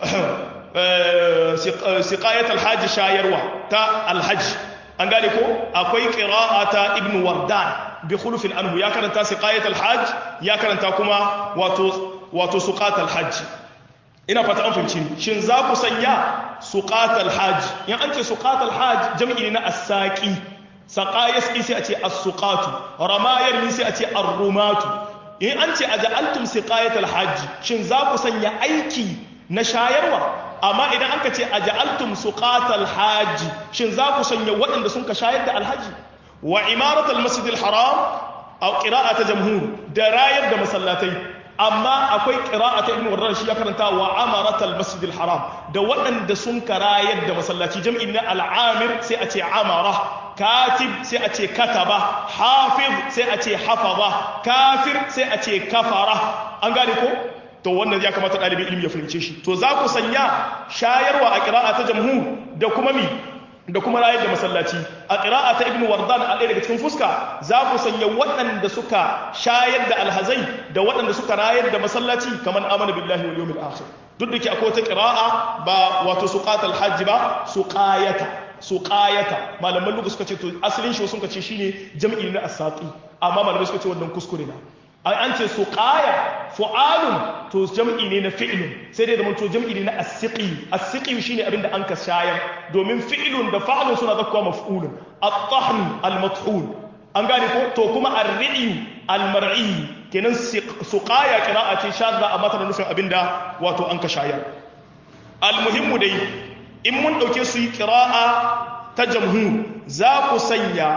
Speaker 1: siqayat al-hajj shayarwa ta al-hajj an gane ko akwai qira'ata ibn wardan bi khulufin anhu ya karanta siqayat al-hajj ya karanta kuma wato wato suqat al-hajj ina fata an fahimci shin za ku sanya suqat al-hajj in an ce suqat al-hajj jam'i ne na as-saqi saqa yasqi sai a ce as-suqatu ramayar ni sai a ce ar-rumatu in an ce aja'altum siqayat al-hajj shin za ku sanya aiki na shayarwa amma idan an ka ce aja'altum suqat al-hajj shin za ku sanya waɗanda sun ka shayar da alhaji wa imarat al-masjid al-haram aw qira'at jamhur da rayar da masallatai amma akwai qira'at ibn wardan shi ya karanta wa amarat al-masjid al-haram da waɗanda sun ka rayar da masallaci jam'in na al-amir sai a ce amara katib sai a ce kataba hafiz sai a ce hafaza kafir sai a ce kafara an gane ko to wannan ya kamata ɗalibin ilimi ya fahimce shi to za ku sanya shayarwa a ƙira'a ta jamhur da kuma mi da kuma rayar da masallaci a ƙira'a ta ibnu wardan a ɗaya daga cikin fuska za ku sanya waɗanda suka shayar da alhazai da waɗanda suka rayar da masallaci kamar amana billahi wal yawmil akhir duk da ke akwai wata ƙira'a ba wato suqatal hajji ba suqayata suqayata malaman lugu suka ce to asalin shi sun ce shine jam'i na asaqi amma malamai suka ce wannan kuskure na ai an ce suqaya fu'alun to jam'i ne na fi'lun sai dai zaman to jam'i ne na as-siqi as-siqi shine abin da an ka shayar domin fi'lun da fa'lun suna zakkuwa maf'ulun at-tahn al-mathul an gane ko to kuma ar-ri'yu al-mar'i kenan suqaya qira'a ce shadda amma tana nufin abinda wato an ka shayar al-muhimmu dai in mun ɗauke su yi ƙira'a ta jamhur za ku sanya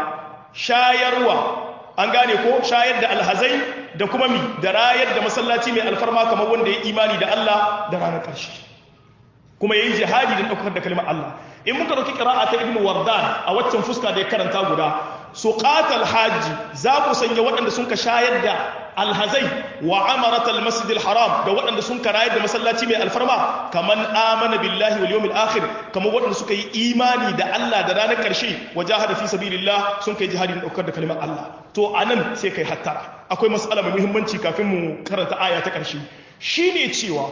Speaker 1: shayarwa an gane ko shayar da alhazai da kuma mi da rayar da masallaci mai alfarma kamar wanda ya imani da Allah da ranar ƙarshe kuma yayi jihadi da ɗaukar da kalmar Allah in muka dauki qira'a ta ibnu wardan a waccan fuska da ya karanta guda suqatal hajji za ku sanya waɗanda sun ka shayar da alhazai wa amaratal masjidil haram da waɗanda sun ka rayar da masallaci mai alfarma kaman amana billahi wal yawmil akhir kamar waɗanda suka yi imani da Allah da ranar ƙarshe wa jahada fi sabilillah sun kai jihadi da ɗaukar da kalmar Allah to anan sai kai hattara akwai mas'ala mai muhimmanci kafin mu karanta aya ta ƙarshe shine cewa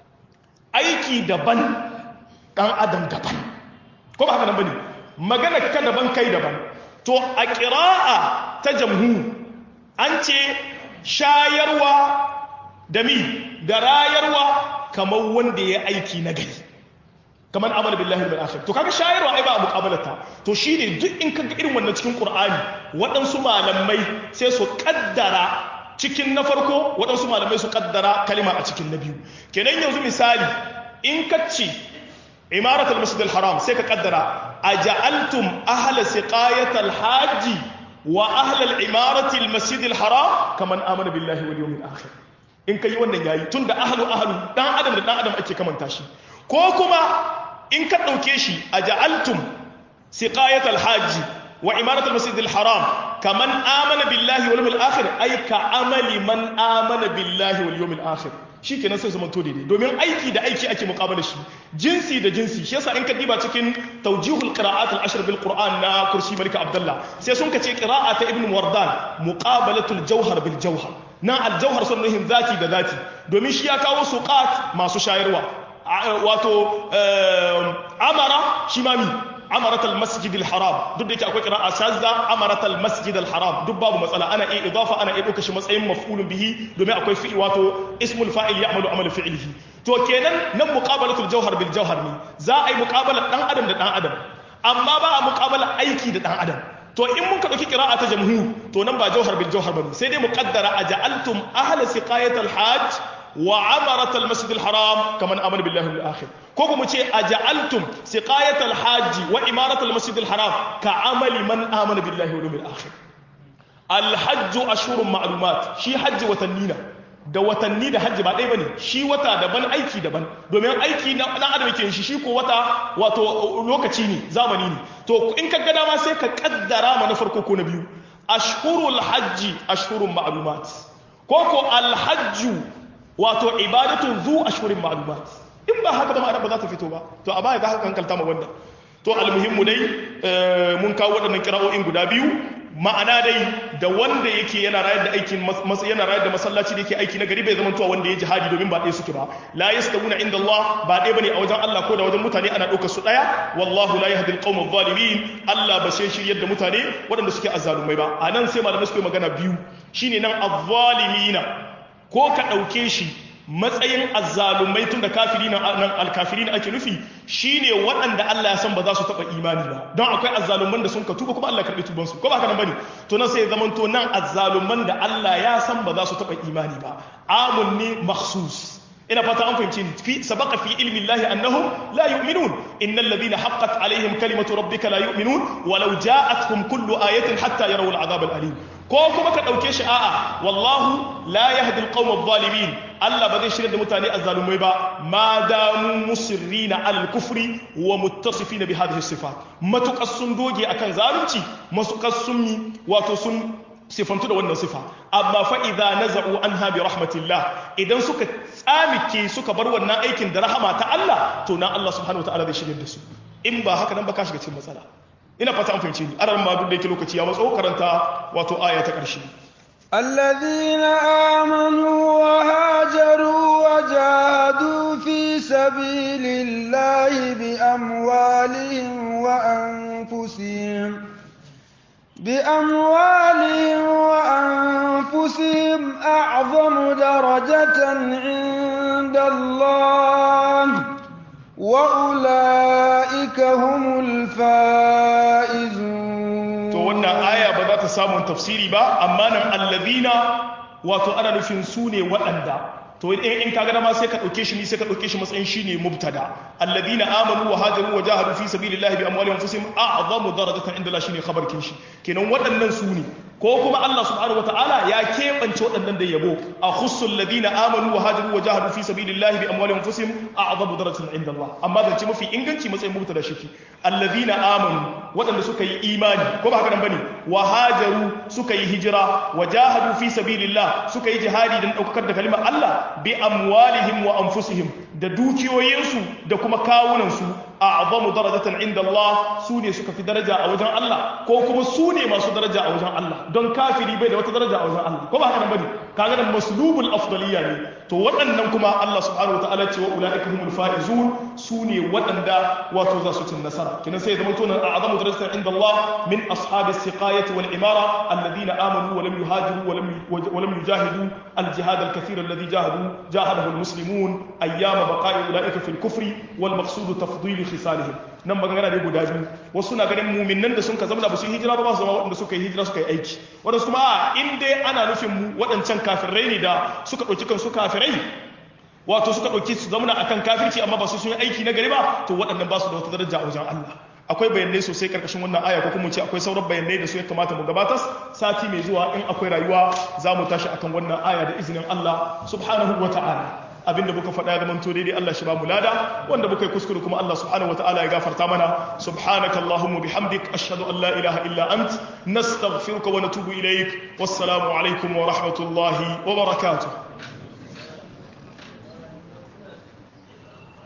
Speaker 1: aiki daban ɗan adam daban ko ba haka nan bane magana ka daban kai daban to a ƙira'a ta jamhu an ce shayarwa da mi da rayarwa kamar wanda ya aiki na gari kamar amal billahi bil akhir to kaga shayarwa ai ba a muqabalata to shine duk in kaga irin wannan cikin qur'ani waɗansu malamai sai su kaddara cikin na farko waɗansu malamai su kaddara kalima a cikin na biyu kenan yanzu misali in ka ce imarat al-masjid al-haram sai ka kaddara aja'altum ahla siqayat al-hajj wa ahla al-imarat al-masjid al-haram kaman amana billahi wal yawmil akhir in kai wannan yayi tunda ahlu ahlu dan adam da dan adam ake kamanta shi ko kuma in ka dauke shi aja'altum siqayat al-hajj wa imarat al-masjid al-haram kaman amana billahi wal yawmil akhir ay ka amali man amana billahi wal yawmil akhir shi kenan sai zamanto daidai domin aiki da aiki ake muqabala shi jinsi da jinsi shi yasa in ka diba cikin tawjihul qira'at al-ashr bil qur'an na kursi malika abdullah sai sun ka ce qira'a ta ibn wardan muqabalatul jawhar bil jawhar na al-jawhar sun nuhin zati da zati domin shi ya kawo suqat masu shayarwa wato amara shi mami amarat al-masjid al-haram duk da yake akwai qira'a shazza amarat al-masjid al-haram duk babu matsala ana iya idafa ana iya dauka shi matsayin maf'ulun bihi domin akwai fi'i wato ismul fa'il ya'malu amal fi'lihi to kenan nan muqabalatul jawhar bil jawhar ne za a yi muqabala dan adam da dan adam amma ba a muqabala aiki da dan adam to in mun ka dauki qira'a ta jamhur to nan ba jawhar bil jawhar bane sai dai muqaddara aja'altum ahla siqayatil hajj wa amarat al-masjid al-haram kaman amana billahi bil akhir ko kuma ce aja'altum siqayat al-hajj wa imarat al-masjid al-haram ka amali man amana billahi wal yawmil akhir al-hajj ashhurun ma'lumat shi hajji watannina da watanni da hajji ba ɗaya bane shi wata daban aiki daban domin aiki na dan adam yake shi shi ko wata wato lokaci ne zamani ne to in ka ga dama sai ka kaddara ma na farko ko na biyu ashhurul hajji ashhurun ma'lumat ko ko al-hajju wato ibadatun zu ashhurin ma'lumat in ba haka ba ma'ana ba za ta fito ba to a baya za ka hankalta ma wannan to almuhimmu dai mun kawo waɗannan kira'o'in guda biyu ma'ana dai da wanda yake yana rayar da aikin yana rayar da masallaci da yake aiki na gari bai zama tuwa wanda ya jihadi domin ba ɗaya suke ba la yastawuna inda Allah ba ɗaya bane a wajen Allah ko da wajen mutane ana ɗaukar su ɗaya wallahu la yahdi al-qawma adh-dhalimin Allah ba sai shiryar da mutane waɗanda suke azzalumai ba anan sai malamai suke magana biyu shine nan adh-dhalimina ko ka ɗauke shi matsayin azzalumai tun da kafiri nan alkafiri na ake nufi shine waɗanda Allah ya san ba za su taɓa imani ba don akwai azzaluman da sun ka tuba kuma Allah karɓi tubansu ko ba haka nan bane to nan sai zaman to nan azzaluman da Allah ya san ba za su taɓa imani ba amun ne makhsus ina fata an fahimci ni fi sabaqa fi ilmi Allah annahum la yu'minun innal ladhina haqqat alaihim kalimatu rabbika la yu'minun walau ja'atkum kullu ayatin hatta yarawul adhab al-alim ko kuma ka ɗauke shi a'a wallahu la yahdi alqawm adh-dhalimin Allah ba zai shirya da mutane azzalumai ba ma damu musirrina alal kufri wa muttasifina bi hadhihi sifat matukas sun doge akan zalunci matukas sun yi wato sun sifantu da wannan sifa amma fa idza naza'u anha bi rahmatillah idan suka tsamike suka bar wannan aikin da rahama ta Allah to na Allah subhanahu wataala zai shirya da su in ba haka nan ba ka shiga cikin matsala ina fata an fahimci ni aran ma duk da yake lokaci ya matso karanta wato aya ta ƙarshe
Speaker 2: الذين آمنوا وهاجروا وجاهدوا في سبيل الله بأموالهم وأنفسهم بأموالهم وأنفسهم أعظم درجة عند الله وأولئك هم الفائزون
Speaker 1: to wannan aya ba za ta samun tafsiri ba amma nan allazina wato ana nufin su ne waɗanda to in ka ga ma sai ka dauke shi ni sai ka dauke shi matsayin shine mubtada alladhina amanu wa hajaru wa jahadu fi sabilillahi bi amwalihim wa anfusihim a'zamu darajatan inda Allah shine khabar kin shi kenan waɗannan su ne ko kuma Allah subhanahu wataala ya keɓance waɗannan da yabo a khussul ladina amanu wa hajaru wa jahadu fi sabilillahi bi amwalihim wa anfusihim a'zamu darajatan inda Allah amma zance mafi inganci matsayin mubtada shi alladhina amanu waɗanda suka yi imani ko ba haka nan bane wa hajaru suka yi hijira wa jahadu fi sabilillah suka yi jihadi dan daukar da kalimar Allah bi amwalihim wa anfusihim da dukiyoyinsu da kuma kawunansu a'zamu darajatan inda Allah su ne suka fi daraja a wajen Allah ko kuma su ne masu daraja a wajen Allah don kafiri bai da wata daraja a wajen Allah ko ba haka nan bane kaga nan maslubul afdaliyya ne to waɗannan kuma Allah subhanahu wataala ce wa ulaika humul faizun su ne waɗanda wato za su cin nasara kinan sai zama tunan a'zamu darajatan inda Allah min ashabi siqayati wal imara alladhina amanu wa lam yuhajiru wa lam wa lam yujahidu al jihad al kathir alladhi jahadu jahadahu al muslimun ayyama baqa'i ulaika fil kufri wal maqsud tafdil khisalihim nan magana ne guda biyu wasu na ganin muminan da sun ka zama da su hijira ba su zama waɗanda suka yi hijira suka yi aiki waɗansu kuma a in dai ana nufin mu waɗancan kafirai ne da suka ɗauki kansu kafirai wato suka ɗauki su zamana akan kafirci amma ba su sun yi aiki na gari ba to waɗannan ba su da wata daraja a wajen Allah akwai bayanai sosai karkashin wannan aya ko kuma ce akwai sauran bayanai da su ya kamata mu gabatar sati mai zuwa in akwai rayuwa za mu tashi akan wannan aya da izinin Allah subhanahu wa ta'ala abinda muka faɗa ya zamanto daidai Allah shi ba mu lada wanda muka yi kuskure kuma Allah subhanahu wataala ya gafarta mana subhanaka allahumma bihamdik ashhadu an la ilaha illa ant nastaghfiruka wa natubu ilaik wassalamu alaikum wa rahmatullahi wa barakatuh